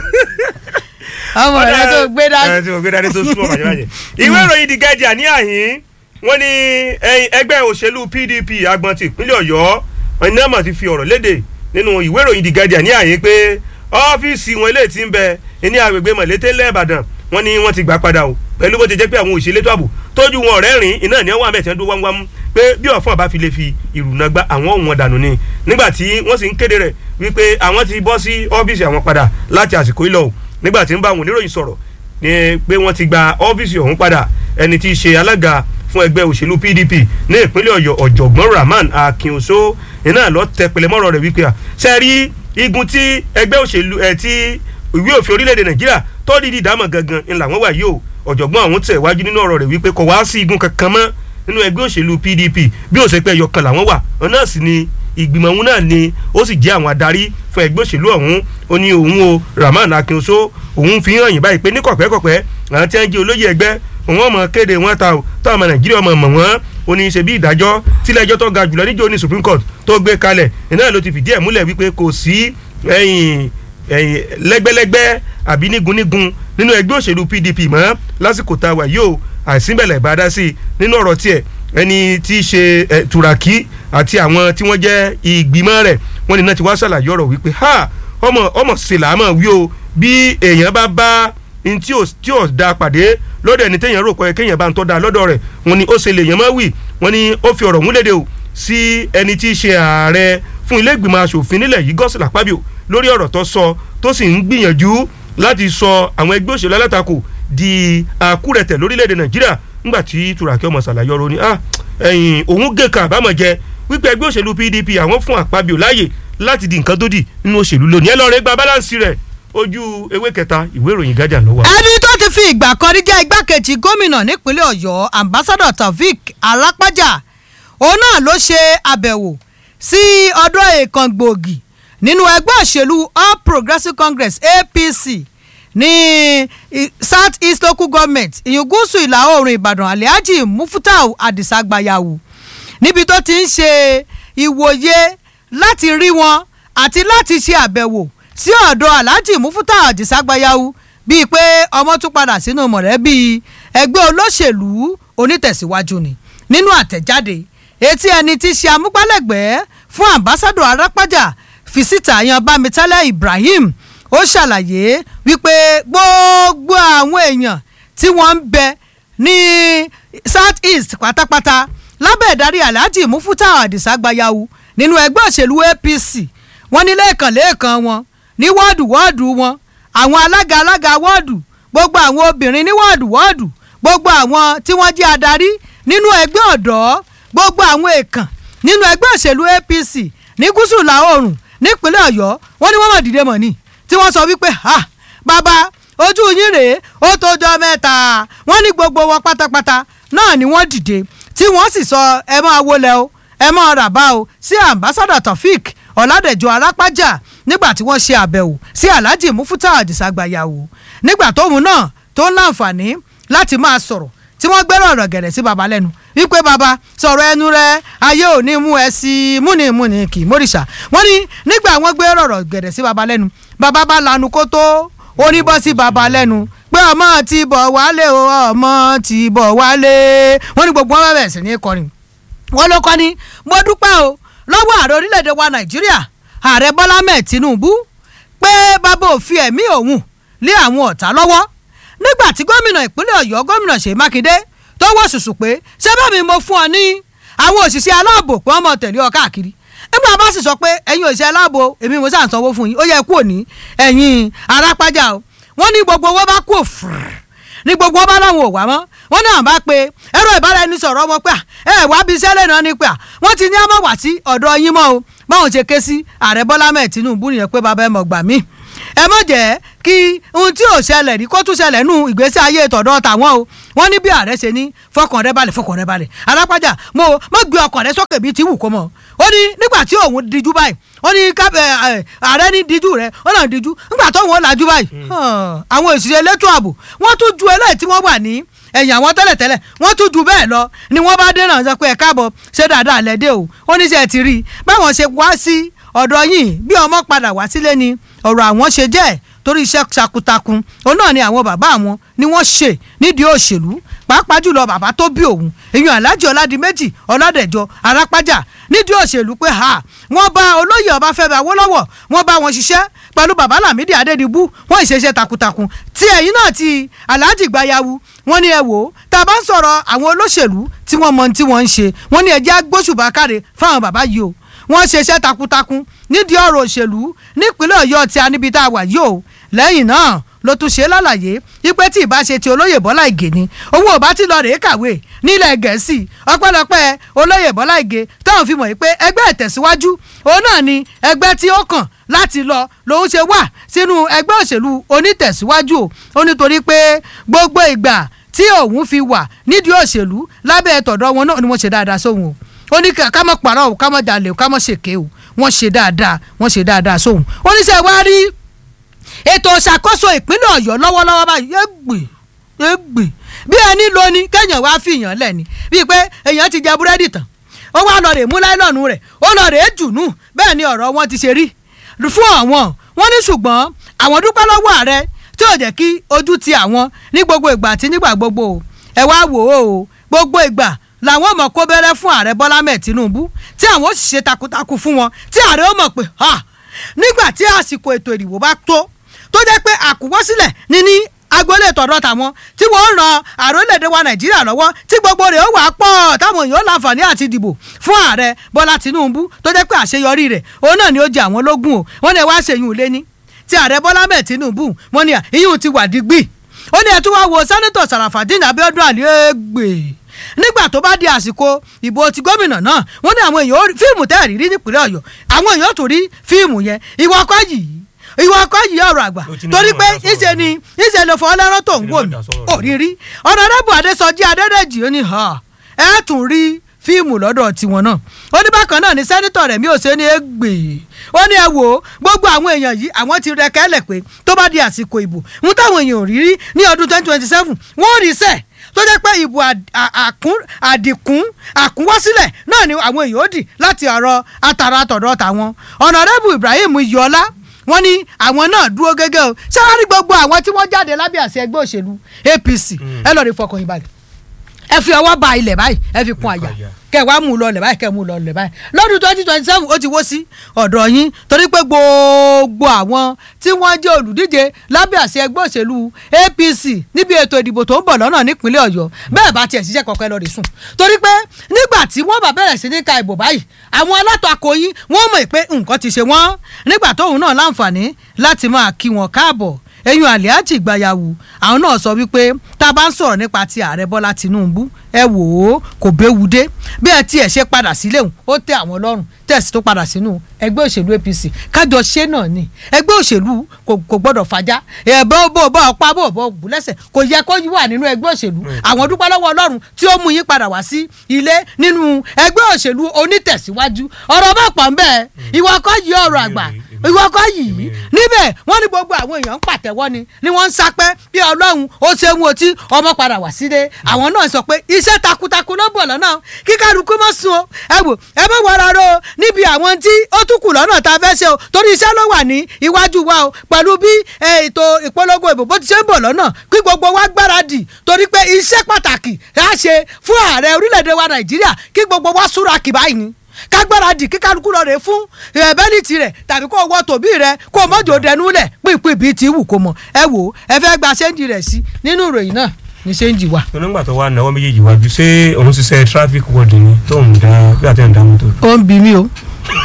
ọmọ rẹ tó gbé dání. ẹni tó gbé dání tó súnmọ́ bàjẹ́ bàjẹ́. ìwé ìròyìn The Guardian ní àhín wọ́n ní ẹgbẹ́ òṣèlú PDP agbọn ti ìpínlẹ̀ ọ̀yọ́ ẹni náà mà ti fi ọ̀rọ̀ léde nínú ìwé ìròyìn The Guardian ní àhín pé ọ́fíìsì wọn eléyìí ti ń bẹ ní agbègbè mọ̀lété lẹ́ẹ̀bàdàn wọ́n ní wọ́n ti gbà padà o pẹ̀lú bó ti jẹ́ pé àwọn òṣèlétò ààbò tójú wọn ọ̀rẹ́ rìn iná ní ọwọ́ àmẹ́tẹ́ dún wámúwámú pé bí ọ̀fọ̀n bá fi lè fi ìrùnà gba àwọn òun wọn dànù ni nígbà tí wọ́n sì ń kéde rẹ̀ wípé àwọn ti bọ́ sí ọ́fíìsì àwọn padà láti àsìkò ìlọ o nígbà tí ń bá àwọn oníròyìn sọ̀rọ̀ ni pé wọ́n ti gba ọ́fíìsì ọ̀hún padà ẹni tí í ṣe alága fún ẹgbẹ́ òṣèlú PDP ní ìpínlẹ̀ ọ̀yọ́ ọ̀jọ̀gbọ́n Rahman Akínoso iná lọ tẹ pẹlẹmọ́rọ̀ rẹ̀ wípé à sẹ́rí igun tí ẹgbẹ́ òṣèlú ẹ̀ tí ìwé òfin orílẹ̀-èdè Nàìjíríà tó dídì dámọ̀ gangan ńlá wọn wà yìí o ọ̀jọ̀gbọ́n ọ̀hún tẹ̀ wájú nínú ọ̀rọ̀ rẹ̀ wípé kò wá sí igun kankan mọ́ nínú ẹgbẹ́ òṣèlú pdp bí ó ṣe pé ẹyọ kan làwọn wà òun náà sì ni ìgbìmọ̀ òun náà ni ó sì jẹ́ àwọn adarí fún ẹgbẹ́ òṣèlú ọ̀hún ó ní òun o rahman akinso òun fi hàn yín báyìí pé ní kọ̀pẹ́kọ̀pẹ́ àwọn tí wọ́n jẹ́ olóyè ẹgbẹ́ òun ọmọ kéde wọn ta o táwọn ọmọ nàìjíríà ọmọ mọ̀ wọ́n ó ní í ṣe bí ìdájọ́ tílẹ̀ ẹjọ́ tó ga jùlọ níjó ní supreme court tó gbé kalẹ̀ iná ló ti fìdí ẹ̀ múlẹ̀ wípé kò sí ẹ̀yìn ẹ̀yìn lẹ́gbẹ́lẹ́gbẹ́ àbí nígunnígun nínú ẹgbẹ́ òṣèlú pdp mọ́ lásìkò tá a wà yóò àìsínbẹ̀lẹ̀ ìbádá sí i nínú ọ̀rọ̀ tiẹ̀ ẹni tí í ṣe ẹ̀ turaki àti àwọn tí wọ́n jẹ́ ìgbìmọ̀ rẹ̀ wọ́n ní náà ti wá ṣàlàyé ọ̀rọ̀ wípé ha ọmọ ọmọ sèlámọ̀ wí o bí èèyàn bá bá n tí ò tí ò da pàdé lọ́dọ̀ ẹni téèyàn rò pé kéèyàn bá ń tọ́ da lọ́dọ̀ rẹ̀ wọ́n ní ó ṣe lè yàn máa wì wọ́n ní ó fi ọ̀rọ̀ múlẹ̀dẹ̀ o sí ẹni tí í ṣe ààrẹ fún ilé ìgbìmọ̀ asòfin nílẹ̀ yìí gọ́sìlà pábíò lórí ọ̀rọ̀ tó sọ tó sì ń gbìyànjú láti sọ àwọn ẹgbẹ́ òṣèlú alátakò di àkúrẹ̀tẹ̀ lórílẹ̀‐èdè nàìjíríà ńgbà tí turaki ọmọ ṣàlàyé ọ̀rọ̀ ni ah ẹ̀yìn òun gé kan àbámọ̀ jẹ wípé ẹgbẹ́ òṣèlú pdp àwọn fún àpábíò láàyè láti di nǹkan tó dì nínú òṣèlú lónìí ẹ lọ́ọ́ rẹ gba báláǹsì rẹ̀ ojú ewé kẹta ìwé ìròyìn gájà ló wà. ẹni tó ti fi ìgbà kan rí jẹ́ igbákejì gómìnà nípínlẹ̀ ọ̀yọ́ ambassador taofik alápájà òun náà ló ṣe àbẹ̀wò sí ọdún èèkàn gbòógì nínú ẹgbẹ́ òṣèlú all progressives congress apc ní south east local government ìyún gúúsù ìlà oòrùn ìbàdàn alhaji mufutau adisa gbayawu níbi tó ti ń ṣe ìwòye láti rí wọn àti láti ṣe àbẹ̀wò sí ọ̀dọ̀ alhaji mufutau adisa gbayawu bíi pé ọmọ tún padà sínú mọ̀lẹ́bí ẹgbẹ́ olóṣèlú onítẹ̀síwájú ni nínú àtẹ̀jáde etí ẹni tí ṣe amúgbálẹ́gbẹ̀ẹ́ fún ambassadọ arápájà fisita yan bámitálẹ̀ ibrahim ó ṣàlàyé wípé gbogbo àwọn èèyàn tí wọ́n ń bẹ ní south east pátápátá lábẹ́ ìdarí alhaji mufuta adisa gbayawu nínú ẹgbẹ́ òṣèlú apc wọ́n ní lẹ́ẹ̀kan lẹ́ẹ̀kan wọn ní wọ́ọ̀dù wọ́ọ̀dù wọn àwọn alága alága wọ́ọ̀dù gbogbo àwọn obìnrin ní wọ́ọ̀dù wọ́ọ̀dù gbogbo àwọn tí wọ́n jẹ́ adarí nínú ẹgbẹ́ ọ̀dọ́ gbogbo àwọn èèkàn nínú ẹgbẹ́ òṣèlú apc ní gúúsù ìlà oòrùn nípínlẹ̀ ọ̀yọ́ wọ́n ní wọ́n mọ̀ dìde mọ̀ ni tí wọ́n sọ wípé ha bàbá ojú yín rèé ó tójọ́ mẹ́ta wọ́n ní gbogbo wọn pátápátá náà ni wọ́n dìde tí wọ́n sì sọ ẹ máa wọlé o ẹ máa ràbá o sí ambassador taofik ọ̀làdẹ̀jọ arápájà nígbà tí wọ́n ṣe àbẹ̀wò sí alhaji mufuta àdìsàgbàyàwó nígbà tóun náà tó ń láǹfààní láti máa sọ̀rọ̀ tí wọ́n gbẹ́rọ̀ ọ̀rọ̀ gẹ̀rẹ̀ sí baba lẹ́nu wípé baba sọ̀rọ̀ ẹnu rẹ ayé ò ní mú ẹ sí múnimúni kì í mórìṣà wọ́n ní nígbà wọ́n gbẹ́rọ̀ ọ̀rọ̀ gẹ̀rẹ̀ sí baba lẹ́nu baba bá lanu kó tó oníbọ́ sí baba lẹ́nu pé ọmọ ti bọ̀ wálé o ọmọ ti bọ̀ wálé wọ́n ní gbogbo wọn bẹ̀rẹ̀ sí ní kọrin wọ́n ló kọ́ ni mo dúpẹ́ o lọ́wọ́ ààrẹ orílẹ̀-èdè wa nàìjíríà ààrẹ bọ́lá mẹ́ẹ̀ tinubu pé bàbá ò fi ẹ̀mí òun lé àwọn ọ̀tá lọ́wọ́ nígbà tí gómìnà ìpínlẹ̀ ọ̀yọ́ gómìnà ṣèyí mákindé tó wọ́ ṣùṣù pé ṣé bá mi mo fún ọ ní àwọn òṣìṣẹ́ aláàbò pé wọ́n mọ̀ tẹ̀lé ọ káàkiri nígbà bá sì sọ pé ẹ̀yin òṣìṣẹ́ aláàbò èmi mo sàn sanwó fún yín ó yẹ kú òní ẹ̀yin arápájà o wọ́n ní gbogbo owó bá kú òfurufú ní gbogbo wọn bá láwọn ò wá mọ́ wọ́n náà bá pe ẹ̀rọ ìbáraẹnisọ̀rọ̀ wọn pé ẹ wá bí iṣẹ́ lẹ́nu ni pé wọ́n ti ní àmọ́ wá sí ọ̀dọ̀ yín mọ́ o báwọn ṣe ké sí ààrẹ bọ́lá mẹ́ẹ̀ tinubu nìyẹn pé bàbá ẹ mọ̀ gbà mí ẹ mọ̀ jẹ́ kí ohun tí ò ṣẹlẹ̀ rí kó tún ṣẹlẹ̀ nù ìgbésí ayé tọ̀dọ̀ tàwọn o wọ́n ní bí ààrẹ ṣe ní fọkàn rẹ balẹ̀ fọkàn rẹ balẹ̀ alápájà mo mo gbé ọkàn rẹ sókè bíi ti wù kó mọ̀ ó ní nígbà tí òun dijú báyìí ó ní ààrẹ ní dijú rẹ ó náà dijú nígbà tó òun ó lajú báyìí àwọn òṣìṣẹ́ elétò ààbò wọ́n tún ju eléyìí tí wọ́n wà ní ẹ̀yìn àwọn tẹ́lẹ̀tẹ́lẹ̀ wọ́n tún ju bẹ́ẹ̀ lọ ni wọ́n bá dé náà sọ pé ẹ káàbọ̀ ṣé dáadáa lẹ́dẹ̀ o ó ní sẹ́ ti rí i báwọn ṣe wá sí ọ̀dọ̀ yìí bí ọmọ padà wá sílé ni ọ̀rọ̀ àwọn ṣe jẹ́ torí iṣẹ́ takuntakun òun náà ni àwọn bàbá àwọn ni wọ́n ṣe nídìí òṣèlú pàápàá jùlọ bàbá tó bí òun èèyàn aláàjì ọládìméjì ọládẹjọ arápájà nídìí òṣèlú pé ha wọ́n bá olóyè ọbáfẹ́mi awólọ́wọ̀ wọ́n bá wọn ṣiṣẹ́ pẹ̀lú bàbá lámìdí adédìbú wọ́n ìṣeṣẹ́ takuntakun tí ẹ̀yin náà ti aláàjì gbayawu wọ́n ní ẹ wò ó tá a bá ń sọ̀rọ̀ àwọn olóṣèlú tí wọ́n mọ tí wọ́n ń ṣe wọ́n ní ẹjẹ́ agbóṣùbà káre fáwọn bàbá yìí o wọ́n ṣeṣẹ́ takuntakun nídìí ọ̀rọ̀ òṣèlú nípínlẹ̀ ọ̀yọ́ tí a níbi tá a wà yìí o lẹ́yìn náà ló tún ṣe lálàyé wípé tí ìbá ṣe ti olóyè bọ́lá ìgè ni òun ò bá ti lọ rèé kàwé nílẹ̀ gẹ̀ẹ́sì ọpẹ́lọpẹ́ olóyè bọ́lá ìgè táwọn fi mọ̀ yìí pé ẹgbẹ́ ìtẹ̀síwájú òun náà ni ẹgbẹ́ tí ó kàn láti lọ lòun ṣe wà sínú ẹgbẹ́ òṣèlú onítẹ̀síwájú o ó nítorí pé gbogbo ìgbà tí òun fi wà nídìí òṣèlú lábẹ́ tọ̀dọ̀ wọn náà ni wọ́n ṣe dáadáa sóhun o ó ní ká ká mọ̀ pàrọ̀ o ká mọ̀ jalè o ká mọ̀ ṣèké o wọ́n ṣe dáadáa wọ́n ṣe dáadáa sóhun ó ní sẹ́ wá rí ètò ìṣàkóso ìpínlẹ̀ ọ̀yọ́ lọ́wọ́lọ́wọ́ báyìí égbè égbè bí ẹni lo ni kéèyàn wá fi èèyàn lẹ̀ ni bíi pé èèyàn ti jẹ búrẹ́dì tán ó wá lọ rè mú láìlọ́ọ̀nù rẹ̀ ó lọ rè é jùnú bẹ́ẹ̀ ni ọ̀rọ̀ wọn ti ṣe rí fún àwọn wọ́n ní ṣùgbọ́n àwọn dúpẹ́ lọ́wọ́ ààrẹ tí ò jẹ́ kí ojú ti àwọn ní gbogbo ìgbà àti nígbà gbogbo o ẹ wá wò ó o gbogbo ìgbà làwọn ọmọ kó bẹ̀rẹ̀ fún ààrẹ bọ́lá mẹ́ẹ̀ tinubu tí àwọn ó sì ṣe takuntakun fún wọn tí ààrẹ ó mọ̀ pé ha nígbà tí àsìkò ètò ìdìbò bá tó tó jẹ́ pé àkúwọ́sílẹ̀ ní ní agboolé tọ̀dọ̀ tàwọn tí wọ́n ń ran àrólẹ̀dẹ̀ wa nàìjíríà lọ́wọ́ tí gbogbo rẹ̀ ó wà pọ̀ táwọn èèyàn láǹfààní àti dìbò fún ààrẹ bọ́lá tinubu tó jẹ́ pé àṣeyọrí rẹ̀ òun náà ni ó jẹ àwọn lógún o wọ́n ní ẹ wá ṣèyún lé ní ti ààrẹ bọ́lá mẹ́ẹ̀ tinubu wọ́n ní ìyún ti wà dígbì ó ní ẹ tún wá wo sẹ́nitọ̀ sàràfàdín abiodun àlẹ́gbè nígbà tó bá di àsìkò ìbò ti gómìnà náà wọ́n ní àwọn èèyàn fíìmù tẹ́ẹ̀rí rí nípínlẹ̀ ọ̀yọ́ àwọn èèyàn tó rí fíìmù yẹn ìwọ ọkọ yìí ìwọ ọkọ yìí ọ̀rọ̀ àgbà torí pé ìṣe ni ìṣe ló fọ ọlọ́rọ̀ tó ń wò mí òrírí ọ̀nàdẹ́bù adésọjí adẹ́dẹ́jì ó ní ẹ tún rí fíìmù lọ́dọ̀ tiwọn náà ó ní bákan náà ní sẹ́nitọ̀ rẹ̀ mi ò ṣe ní égbè ó ní ẹ wò ó gbogbo àwọn èèyàn yìí àwọn ti rẹ kẹ́lẹ̀ pé tó bá di àsìkò ìbò ń táwọn èèyàn ò rí rí ní ọdún twenty twenty seven wọ́n rí sẹ́ẹ̀ tó jẹ́ pé ìbò àdìkún àkúnwọ́sílẹ̀ náà ni àwọn èèyàn ó dì láti ọ̀rọ̀ àtàrà àtọ̀dọ̀ tàwọn ọ̀nàrẹ́bù ibrahim iyọlá wọ́n ní àwọn náà dúró gẹ́gẹ́ o sáárì gbogbo àwọn tí wọ́n jáde lábẹ́ àṣẹ ẹgbẹ́ òṣèlú apc ẹ lọ́ọ́ rí fọkàn yín balẹ̀ ẹ fi ọwọ́ ba ilẹ̀ báyìí ẹ fi kún àyà kẹ wàá mú un lọ lẹ̀ báyìí kẹ mú un lọ lẹ̀ báyìí lọ́dún twenty twenty seven ó ti wó sí ọ̀dọ̀ yín torí pé gbogbo àwọn tí wọ́n jẹ́ olùdíje lábẹ́ àṣẹ ẹgbẹ́ òṣèlú apc níbi ètò ìdìbò tó ń bọ̀ lọ́nà nípínlẹ̀ ọ̀yọ́ bẹ́ẹ̀ bá tiẹ̀ ṣiṣẹ́ kọ̀ọ̀kan lọ rè sùn torí pé nígbà tí wọ́n bá bẹ̀rẹ̀ sí ní ka ìbò báyìí àwọn alátakò yín wọ́n mọ̀ pé nǹkan ti ṣe wọ́n nígbà tóun náà láǹfààní láti máa kí wọn káàbọ̀ eyín àlíájì gbayawu àwọn náà sọ wípé tá a bá ń sọ̀rọ̀ nípa ti ààrẹ bọ́lá tinubu ẹ wò ó kò béwu dé bí ẹ tiẹ̀ ṣe padà sílé òun ó tẹ àwọn lọ́rùn tẹ̀sí tó padà sínú ẹgbẹ́ òṣèlú apc kájọ ṣe náà ni ẹgbẹ́ òṣèlú kò gbọ́dọ̀ fàjà ẹ bó bó bó ọ̀pá bó bó bù lẹ́sẹ̀ kò yẹ kó wà nínú ẹgbẹ́ òṣèlú àwọn dúpẹ́ lọ́wọ́ ọlọ́run tí ó mú yín padà wá sí ilé nínú ẹgbẹ́ òṣèlú onítẹ̀síwájú ọ̀rọ̀ bá pọ̀ ń bẹ́ẹ̀ ìwọ kọ́ yí ọ̀rọ̀ àgbà ìwọ kọ́ yìí níbẹ̀ wọ́n ní gbogbo àwọn èèyàn ń pàtẹ́wọ́ ni ni wọ́n ń sapẹ́ bí ọlọ́run ó ṣe ń wo tí ọmọ padà wá sílé àwọn náà sọ pé iṣẹ́ takuntakun ló bọ̀ lọ́nà kí kálukú mọ́ sun o ẹ wò ẹ bá wọra ro níbi àwọn tí ó tún kù lọ́nà tá a fẹ́ ṣe o torí iṣẹ́ ló wà ní iwájú wa o pẹ̀lú bí ètò ìpolongo ìbò bó ti ṣe ń bọ̀ lọ́nà kí gbogbo wa gbáradì torí pé iṣẹ́ pàtàkì á ṣe fún ààrẹ orílẹ̀-èdè wa nàìjíríà kí gbogbo wa súra kì báyìí ni kágbáradì kí kálukú lọ rè fún bẹ́líìtì rẹ̀ tàbí kó wọ tòbí rẹ̀ kó mọ́jọ́ dẹnu lẹ̀ pínpín bíi ti wù kó mọ̀ ẹ wò ó ẹ fẹ́ gba ṣéǹjì rẹ̀ sí nínú ìròyìn náà ní ṣéǹjì wa. onígbà tó wà náwó méjèèjì wájú ṣé òun ṣiṣẹ́ traffic ward ni tó ń da bí àti ẹ̀ ń da mọ́tò. ó ń bi mí o.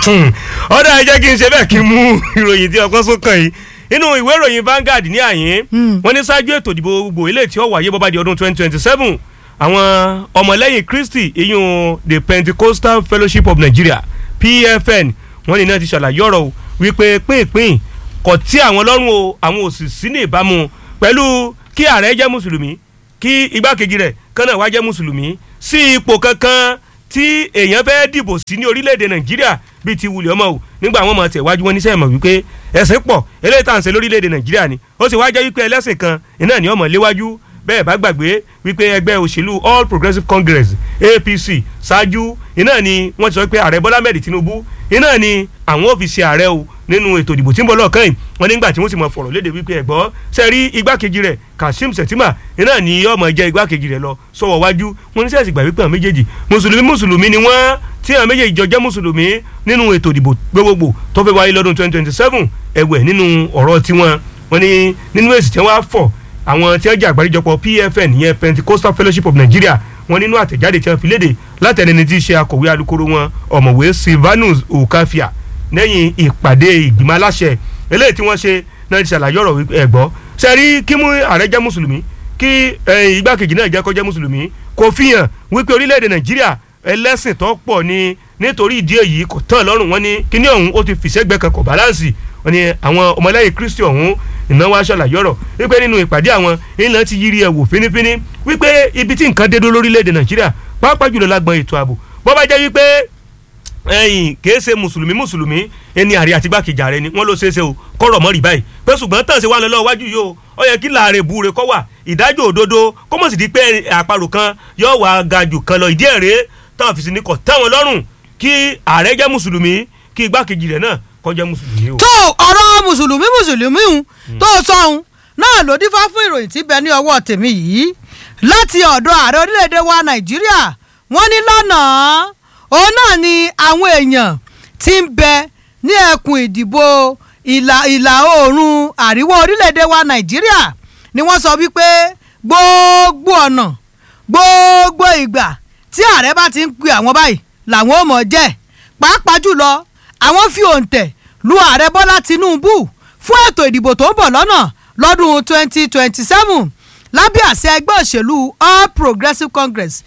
ọ̀dà ẹ jẹ́ kí n ṣe bẹ́ẹ̀ kí n mú ìròyìn tí ọkọ sókàn yìí inú ìwé ìròyìn Vanguard ní àyín wọ́n ní ṣáájú ètò ìdìbò gbogbo eléyìí tí ó wáyé bó bá di ọdún twenty twenty seven àwọn ọmọlẹ́yìn Kristi ìyún the Pentecostal Fellowship of Nigeria PFN wọ́n ní náà ti ṣàlàyé ọ̀rọ̀ wípé pínpín kò tí àwọn lọ́rùn o àwọn ò sì sí ní ìbámu pẹ̀lú kí ààrẹ jẹ́ mùsùlùmí kí igbákejì rẹ̀ kánà wá jẹ́ mùsùlùmí sí ipò kankan tí èèyàn fẹ́ dìbò sí ní orílẹ̀-èdè Nàìjíríà bíi ti wulẹ̀ ọmọ o nígbà àwọn ọmọ tẹ̀ wájú wọn níṣẹ́ ìmọ̀ wípé ẹ̀sìn pọ̀ eléyìí tá à ń ṣe lórílẹ̀-èdè Nàìjíríà ni ó sì wá jẹ́ wípé ẹlẹ́sìn kan iná ni ọmọ léwájú bẹ́ẹ̀ bá gbàgbé wípé ẹgbẹ́ òṣèlú All Progressives Congress APC ṣáájú iná ni wọ́n ti sọ pé ààrẹ Bọ́lá mẹ́rin Tinubu iná ni àwọn ò fi ṣe ààrẹ o nínú ètò ìdìbò tí ń bọ̀ lọ́ọ̀kan yìí wọ́n nígbà tí wọ́n sì mọ fọ̀rọ̀ léde wípé ẹ̀gbọ́ ṣe rí igbákejì rẹ̀ Kashim Shettima iná ni ọmọ jẹ́ igbákejì rẹ̀ lọ sọ̀wọ́ wájú wọ́n ní sẹ́ẹ̀sì gbà wípé àwọn méjèèjì mùsùlùmí mùsùlùmí ni wọ́n tí àwọn méjèèjì jọ jẹ́ mùsùlùmí nínú ètò ìdìbò gbogbogbò tó fẹ́ wáyé lọ́dún 2027 ẹ̀wẹ̀ nínú ọ̀rọ̀ tiwọn wọ́n ní nínú èsì tí wọ́n á fọ̀ àwọn tí wọ́n jẹ́ àgbáríjọpọ̀ PFN ìyẹn Pentecostal Fellowship of Nigeria wọ́n nínú àtẹ̀jáde tí wọ́n fi léde látẹnini tí í ṣe akọ̀wé alukoro wọn ọ̀mọ̀wé Silvanus Okafia lẹ́yìn ìpàdé ìgbìmọ̀ aláṣẹ eléyìí tí wọ́n ṣe náà ti ṣàlàyé ọ̀rọ̀ ẹ̀gbọ́ sẹ́rí kí mú ààrẹ jẹ́ mùsùlùmí kí igbákejì náà jẹ́ kó jẹ́ mùsùlùmí kò fi hàn wípé orílẹ̀-èdè Nàìjíríà ẹlẹ́sìn tó pọ̀ ni nítorí ìdí èyí kò tán lọ́rùn wọn ni kíní ọ̀hún ó ti fìṣẹ́gbẹ́ kan kò báláǹsì wọ́n ní àwọn ọmọlẹ́yìn kristi ọ̀hún ìnáwó aṣọ́làyé ọ̀rọ̀ wípé nínú ìpàdé àwọn ìlànà ti yiri ẹ̀ wò fínífíní wípé ibi tí nǹkan dé dó lórílẹ̀‐èdè nàìjíríà pàápàá jùlọ lágbọn ètò ààbò bó bá jẹ́ wípé ẹ̀yìn kìí ṣe mùsùlùmí mùsùlùmí ẹni àrí àti gbàkejì ààrẹ ni wọ́n ló ṣeé ṣe o kọ́rọ̀ mọ́rì báyìí pé ṣùgbọ́n tàn sí wa lọ́wọ́ wájú yìí o ó yẹ kí láàrin ìbúre kọ́ wà ìdájọ́ òdodo kó mọ̀ sí di pé àparò kan yóò wá ga jù kan lọ ìdí ẹ̀rẹ́ táwọn fi sí ni kò tẹ́wọn lọ́rùn kí ààrẹ jẹ́ mùsùlùmí kí igbákejì rẹ̀ náà kó jẹ́ mùsùlùmí o. tó ọ̀rọ̀ mùsùlùmí mùsùlùmí hùn tó sọ̀hún náà ló dífá fún ìròyìn tí bẹ ní ọwọ́ tèmi yìí láti ọ̀dọ̀ ààrẹ orílẹ̀-èdè wa nàìjíríà wọ́n ní lánàá òun náà ni àwọn èèyàn ti ń bẹ ní ẹkùn ìdìbò ìlà ìlà oòrùn àríwá orílẹ̀-èdè wa nàìjíríà ni wọ́n sọ wípé gbogbo ọ̀nà gbogbo ìgbà tí ààrẹ bá ti ń pe àwọn báyìí làwọn ò mọ̀ jẹ́ pàápàá jùlọ àwọn fi òǹtẹ̀ lu ààrẹ bọ́lá tinubu fún ètò ìdìbò tó ń bọ̀ lọ́nà lọ́dún 2027 lábẹ́ àṣẹ ẹgbẹ́ òṣèlú all progressives congress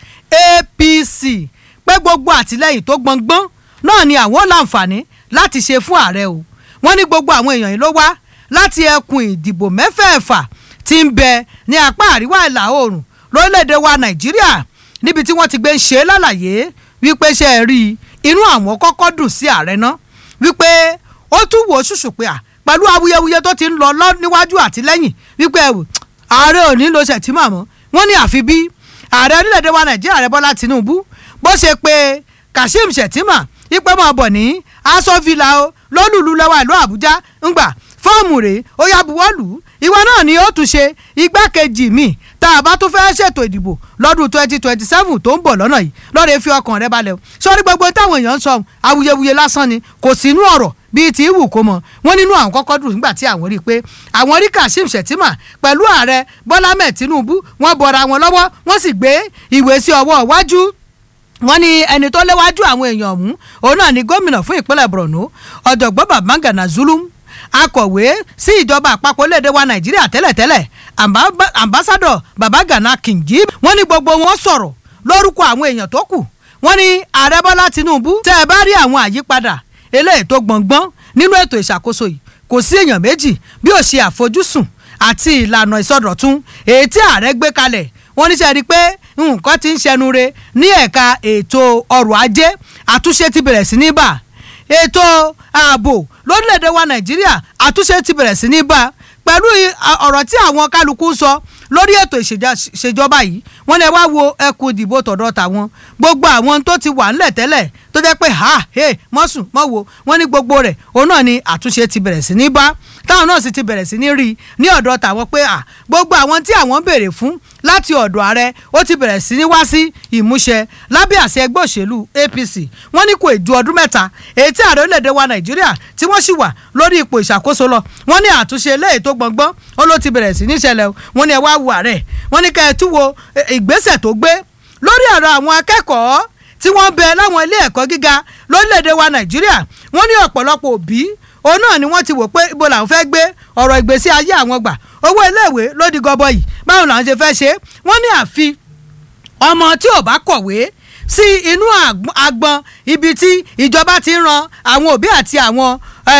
apc pé gbogbo àtìlẹyìn tó gbọngbọ́n náà ni àwọn láǹfààní láti ṣe fún ààrẹ o wọ́n ní gbogbo àwọn èèyàn yìí ló wá láti ẹkùn ìdìbò mẹ́fẹ̀ẹ̀fà tí ń bẹ ní apá àríwá ìlà oòrùn lórílẹ̀‐èdè wa nàìjíríà níbi tí wọ́n ti gbé ń ṣe lálàyé wípé ṣe é rí i inú àwọn kọ́kọ́ dùn sí ààrẹ náà wípé ó tún wò ó ṣùṣù pé à pẹ̀lú awuyewuye tó ti ń lọ lọ níwájú àti lẹ́yìn wípé ẹ̀wò ààrẹ ò ní lo ṣètìmọ̀ mọ́ wọ́n ní àfi bí ààrẹ orílẹ̀-èdè wa nàìjíríà ààrẹ bọ́lá tinubu bó ṣe pé kashim shettima ipe máa bọ̀ ní aṣọ villa o lólùlù lọ́wọ́ ìlú àbújá ńgbà fọ́ọ̀mù rèé ó yá buwọ́lù ìwọ náà ni ó tún ṣe igbákejì mi tá a bá tún fẹ́ ṣètò ìdìbò lọ́dún twenty twenty seven tó ń bọ̀ lọ́nà yìí lọ́ọ̀rẹ́ fi ọkàn rẹ balẹ̀ o sọ́rí gbogbo táwọn èèyàn ń sọ awuyewuye lásán ni kò sínú ọ̀rọ̀ bíi ti wù kó mọ wọn nínú àwọn kọ́kọ́ dùn nígbà tí àwọn rí i pé àwọn rí kashim shettima pẹ̀lú ààrẹ bọ́lá mẹ́ẹ̀ tinubu wọ́n bọra wọn lọ́wọ́ wọ́n sì gbé ìwé sí ọwọ́ iwájú wọ́n ní ẹni tó léwájú àwọn èèyàn ọ̀hún òun náà ni gómìnà fún ìpínlẹ̀ borno ọ̀jọ̀gbọ́n babangana zulum akọ̀wé sí ìjọba àpapọ̀ lédè wa nàìjíríà tẹ́lẹ̀tẹ́lẹ̀ ambassadọ babagana kingi wọ́n ní gbogbo wọn sọ̀rọ̀ lórúkọ àwọn èèyàn tó kù wọ́n ní ààrẹ bọ́lá tinubu tẹ́ ẹ bá rí àwọn àyípadà eléyìí tó gbọ̀ngbọ́n nínú ètò ìṣàkóso yìí kò sí èèyàn méjì bí ó ṣe àfojúsùn àti ìlànà ìsọdọ̀tun èyí tí ààrẹ gbé kalẹ̀ wọ́n ní sẹ́ni pé nǹkan ti ń ṣẹnu re ní ẹ̀ka ètò ọrọ̀ ajé àtúnṣe ti bẹ̀rẹ̀ sí ní bà ètò ààbò lórílẹ̀‐èdè wa nàìjíríà àtúnṣe ti bẹ̀rẹ̀ sí ní bà pẹ̀lú ọ̀rọ̀ tí àwọn kálukú ń sọ lórí ètò ìṣèjọba yìí wọ́n lè wá wo ẹkùn ìdìbò tọ̀dọ̀ tàwọn gbogbo àwọn tó ti wà ńlẹ̀ tẹ́lẹ̀ tó jẹ́ pé ha he mọ́sùn mọ́wo wọ́n ní gbogbo rẹ̀ òun náà ni àtúnṣe ti bẹ̀rẹ̀ sí ní bá táwọn náà sì ti bẹ̀rẹ̀ sí ní rí i ní ọ̀dọ̀ tàwọn pé à gbogbo àwọn tí àwọn ń béèrè fún láti ọ̀dọ̀ ààrẹ ó ti bẹ̀rẹ̀ sí ní wá sí ìmúṣẹ lábẹ́ àṣẹ ẹgbẹ́ òṣèlú apc wọ́n ní kò ju ọdún mẹ́ta èyí tí ààrẹ orílẹ̀-èdè wa nàìjíríà tí wọ́n sì wà lórí ipò ìṣàkóso lọ wọ́n ní àtúnṣe eléyìí tó gbọ̀ngbọ́n ó ló ti bẹ̀rẹ̀ sí ní ṣẹlẹ̀ wọ́n ní ẹ wá wo ààrẹ wọ́n ní kẹ́ ẹ tún wo ìgbésẹ̀ tó gbé lórí ọ̀rọ̀ àwọn akẹ́kọ̀ọ́ tí wọ́n bẹ láwọn ilé ẹ̀kọ́ gíga lórílẹ̀‐èdè wa nàìjíríà wọ́n ní ọ̀pọ̀lọpọ̀ òbí òun náà ni wọ́n ti wò pé ibo làwọn fẹ́ gbé ọ̀rọ̀ ìgbésí ayé àwọn gbà owó iléèwé ló di gọbọi báwo làwọn ṣe fẹ́ ṣe wọ́n ní àfi ọmọ tí ò bá kọ̀wé sí inú agbọn ibi tí ìjọba ti ń ran àwọn òbí àti àwọn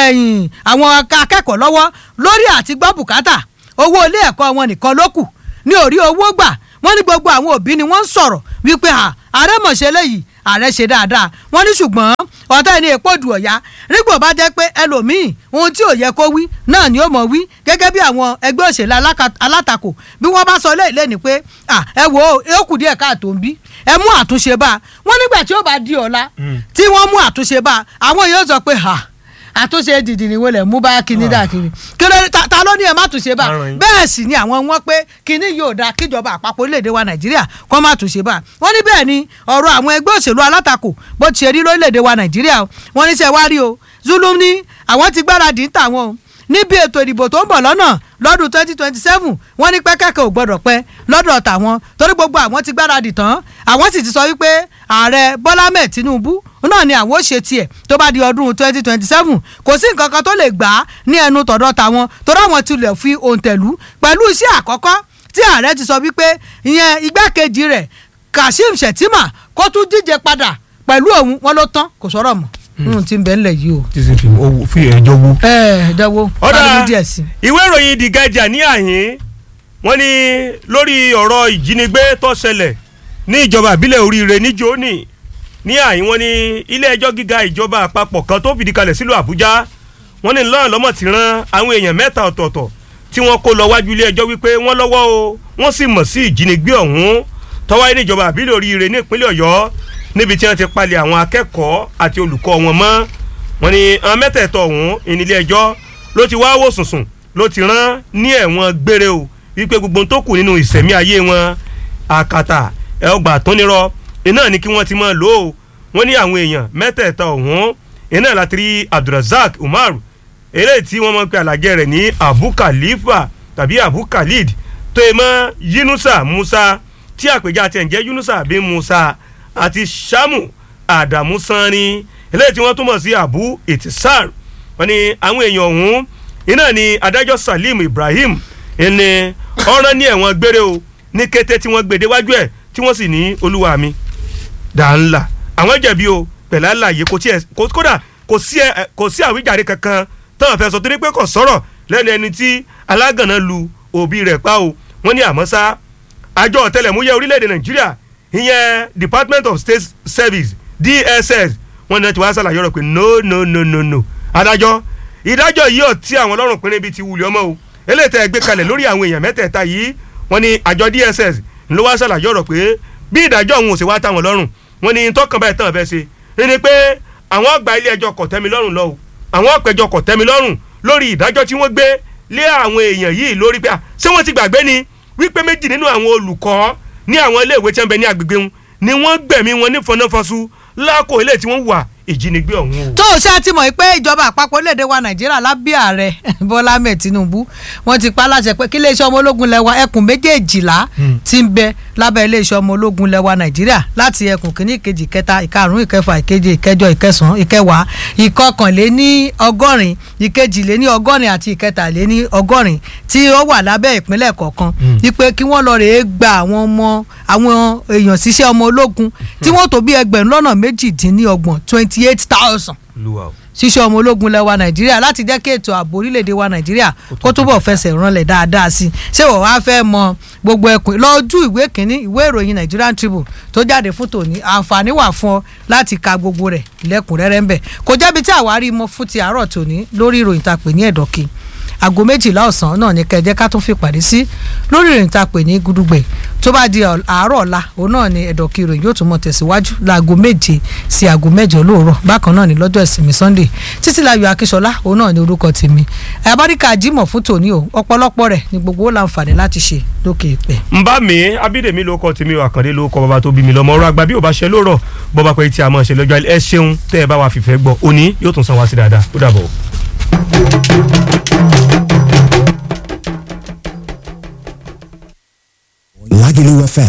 àwọn akẹ́kọ̀ọ́ lọ́wọ́ lórí àti gbọ́ bùkátà owó ilé ẹ̀kọ́ wọn nìkan ló kù ní orí owó gbà wọ́n ní gbogbo àwọn òbí ni wọ́n ń sọ̀rọ̀ wípé ààrẹ mọ̀ ṣe léyìí ààrẹ ṣe dáadáa wọ́n ní ṣùgbọ́n ọ̀tá ẹni èpo dù ọ̀yá nígbò bá jẹ́ pé ẹlòmíì ohun tí ò yẹ kó wí náà ni ó mọ̀ wí gẹ́gẹ́ bí àwọn ẹgbẹ́ òṣèlú alátakò bí wọ́n bá sọ léèlé ni pé ẹ wo ó kù díẹ̀ káàtó ń bí ẹ mú àtúnṣe bá a wọ́n nígbà tí ó bá di ọ̀la tí wọ́n mú àtúnṣe bá a àwọn yóò sọ pé ha àtúnṣe dìdìrín wo lẹ̀ mú bá kíní dà kiri kí ló ta ló ní ẹ má túnṣe bá bẹ́ẹ̀ sì ni àwọn wọn pé kíní yóò da kíjọba àpapọ̀ orílẹ̀-èdè wa nàìjíríà kọ́ má túnṣe bá wọ́n ní bẹ́ẹ̀ ni ọ̀rọ̀ àwọn ẹgbẹ́ òṣèlú alátakò bó ti ṣe rí lórílẹ̀-èdè wa nàìjíríà wọ́n ní sẹ́ wá rí o zulum ní àwọn ti gbáradì ń tà wọn o níbi ètò ìdìbò tó ń bọ̀ lọ́nà lọ́dún twenty twenty seven wọ́n ní pẹ́kẹ́kẹ́ ò gbọ́dọ̀ pẹ́ lọ́dọ̀ tàwọn torí gbogbo àwọn ti gbáradì tán àwọn sì ti sọ wípé ààrẹ bọ́lá mẹ́ẹ̀ tinubu náà ni àwọn ó ṣe tiẹ̀ tó bá di ọdún twenty twenty seven kò sí nǹkan kan tó lè gbà á ní ẹnu tọ̀dọ̀ tàwọn torí àwọn tilẹ̀ fi òǹtẹ̀lú pẹ̀lú iṣẹ́ àkọ́kọ́ tí ààrẹ ti sọ wípé ìyẹn igbákejì rẹ̀ kashim shettima kó tún díje padà pẹ̀lú òun wọn ló tán kò sọ̀rọ̀ mọ́ nínú tí ń bẹ ńlẹ̀ yìí o. tí sì fi owó fi ẹjọ́ wó. ẹ ẹ dánwó Ọ̀dà. fáwọn díẹ̀ sí. ìwé ìròyìn the guardian ní àhín wọ́n ní lórí ọ̀rọ̀ ìjínigbé tó ṣẹlẹ̀ ní ìjọba ìbílẹ̀ oríire ní jóní ní àhín wọ́n ní ilé ẹjọ́ gíga ìjọba àpapọ̀ kan tó fìdí kalẹ̀ sílùú àbújá wọ́n ní lọ́rùn lọ́mọ̀ ti rán àwọn èèyàn mẹ́ta ọ̀tọ̀ọ̀tọ̀ tí wọ́n kó lọ wájú ilé ẹjọ́ wípé wọ́n lọ́wọ́ o wọ́n sì mọ̀ sí ìjínigbé ọ̀hún tó wáyé ní ìjọba ìbílẹ̀ oríire ní ìpínlẹ̀ ọ̀yọ́ níbi tí wọ́n ti palẹ̀ àwọn akẹ́kọ̀ọ́ àti olùkọ́ wọn mọ́ wọ́n ní àwọn mẹ́tẹ̀ẹ̀tọ̀ ọ̀hún ìnílé ẹjọ́ ló ti wá wò sùnsùn ló ti rán ní ẹ̀wọ̀n gbére o wípé gbogbo ohun tó kù nínú ìsẹ̀mí ayé wọn àkàtà ẹ̀ọ́gbà tó nírọ̀ iná ní kí wọ́n ti máa lò ó wọ́n ní àwọn èèyàn mẹ́tẹ̀ẹ̀ta ọ̀hún iná láti rí abdulrasaq umar eléyìí tí wọ́n máa ń pe àlàjẹ rẹ̀ ní abu khalifa tàbí abu khalid tó yẹ mọ́ yunusa musa tí àpèjà tiẹ̀ ń jẹ́ yunusa bí musa àti shamu adamu sanni eléyìí tí wọ́n túmọ̀ sí abu itisar wọ́n ní àwọn èèyàn ọ̀hún iná ni adájọ́ salim ibrahim ẹni ọ̀ràn ní ẹ̀wọ̀n gbére o ní kété tí wọ́n gbèdé wájú ẹ̀ tí wọ́n sì ní olúwa mi dàńlá àwọn jẹ̀bi o pẹ̀lú àlàyé kò tiẹ̀ kò- kódà kò sí ẹ- kò sí àwíjàre kankan táwọn fẹ́ sọ torí pé kò sọ̀rọ̀ lẹ́nu ẹni tí alágànná lu òbí rẹ̀ pa o wọ́n ní àmọ́ sá àjọ ọ̀tẹlẹ̀múyẹ́ orílẹ̀-èdè nàìjíríà ìyẹn department of state service dss wọ́n ní wọ́n ti wá sàlàyé ọ̀rọ̀ pé no no no no no adájọ́ ìdájọ́ yìí ò tí àwọn ọlọ́run pinrin bíi ti wùlẹ̀ ọmọ o eléyìí tẹ́ ẹ gbé kalẹ̀ lórí àwọn èèyàn mẹ́tẹ̀ẹ̀ta yìí wọ́n ní àjọ dss ló wá sàlàyé ọ̀rọ̀ pé bí ìdájọ́ òun ò sì wá táwọn lọ́rùn wọ́n ní tọkàn báyìí tán fẹ́ ṣe ni pé àwọn ọgbà ilé ẹjọ́ kò tẹ́mi lọ́rùn lọ́wọ́ àwọn ọ̀pẹ̀jọ kò tẹ́mi lọ́rùn lórí ìdájọ́ tí wọ́n gbé lé àwọn èèyàn yìí lórí pé à, ṣé wọ́n ti gbàgbé ni wípé méjì nínú àwọn olùkọ́ ní àwọn iléèwé tí wọ́n bẹ ní agbègbè wọn ni wọ́n gbẹ̀mí wọn ní fọnáfọsù lákò ilé tí wọ́n wà ìjínigbé ọ̀hún o. tó o ṣe ti mọ̀ pé ìjọba àpapọ̀ orílẹ̀-èdè wa nàìjíríà lábẹ́ ààrẹ bọ́lá ahmed tinubu wọ́n ti pa á láṣẹ pé kí iléeṣẹ́ ọmọ ológun lẹ́wà ẹkùn méjèèjìlá ti ń bẹ lábẹ́ iléeṣẹ́ ọmọ ológun lẹ́wà nàìjíríà láti ẹkùn kìíní ìkejì ìkẹta ìkarùn-ún ìkẹfà ìkeje ìkẹjọ ìkẹsàn-án ìkẹwàá ìkọkànléní ọgọ́rin ìkejìléní ọgọ́rin àti ìkẹtàléní ọgọ́rin tí ó wà lábẹ́ ìpínlẹ̀ kọ̀ọ̀kan wípé kí wọ́n lọ rèé gba àwọn ọmọ àwọn èèyàn síṣẹ́ ọmọ ológun tí wọ́n tó bí ẹgbẹ̀rún lọ́nà méjìdínlọ́gbọ̀n twenty eight thousand Olúwa o. ṣíṣe ọmọ ológun lẹwa nàìjíríà láti jẹ́ kí ètò ààbò orílẹ̀-èdè wa nàìjíríà kó túbọ̀ fẹsẹ̀ ránlẹ̀ dáadáa sí i ṣé wọ́n wá fẹ́ mọ gbogbo ẹkùn lọ́jú ìwé kínní ìwé ìròyìn nigerian tribune tó jáde fún tòní àǹfààní wà fún ọ láti ka gbogbo rẹ̀ lẹ́kùnrẹ́rẹ́ ń bẹ̀ kò jẹ́bi tí àwárí mọ fún ti àárọ̀ tòní lórí ìròyìn tá a pè ní ẹ̀dọ̀kì aago méjìlá ọ̀sán náà ní kẹjẹ ká tún fi pàdé sí lórí ìròyìn tá a pè ní gudugbẹ tó bá di ọ̀- àárọ̀ ọ̀la òun náà ni ẹ̀dọ̀kì ìròyìn yóò tún mọ̀ tẹ̀síwájú láago méje sí aago mẹ́jọ lóòrọ̀ bákan náà ní lọ́jọ́ ìsinmi sunday títí láyọ̀ akínṣọlá òun náà ní orúkọ tèmi àbáríkà jimoh fún tòní o ọ̀pọ̀lọpọ̀ rẹ̀ ni gbogbo ó láǹfààní láti ṣe lókè ìpẹ́. ń bá mi abídèmí ló kọ tèmi àkàndé ló kọ bàbá tó bí mi lọmọ ọ̀rọ̀ àgbà bí ò bá ṣe lórọ bọba pé tí a máa ṣe lọ́jọ́ ẹ ṣeun tẹ́ ẹ bá wa fìfẹ́ gbọ́ òní yóò tún san wá sí dáadáa ó dàbọ̀. Lagelu FM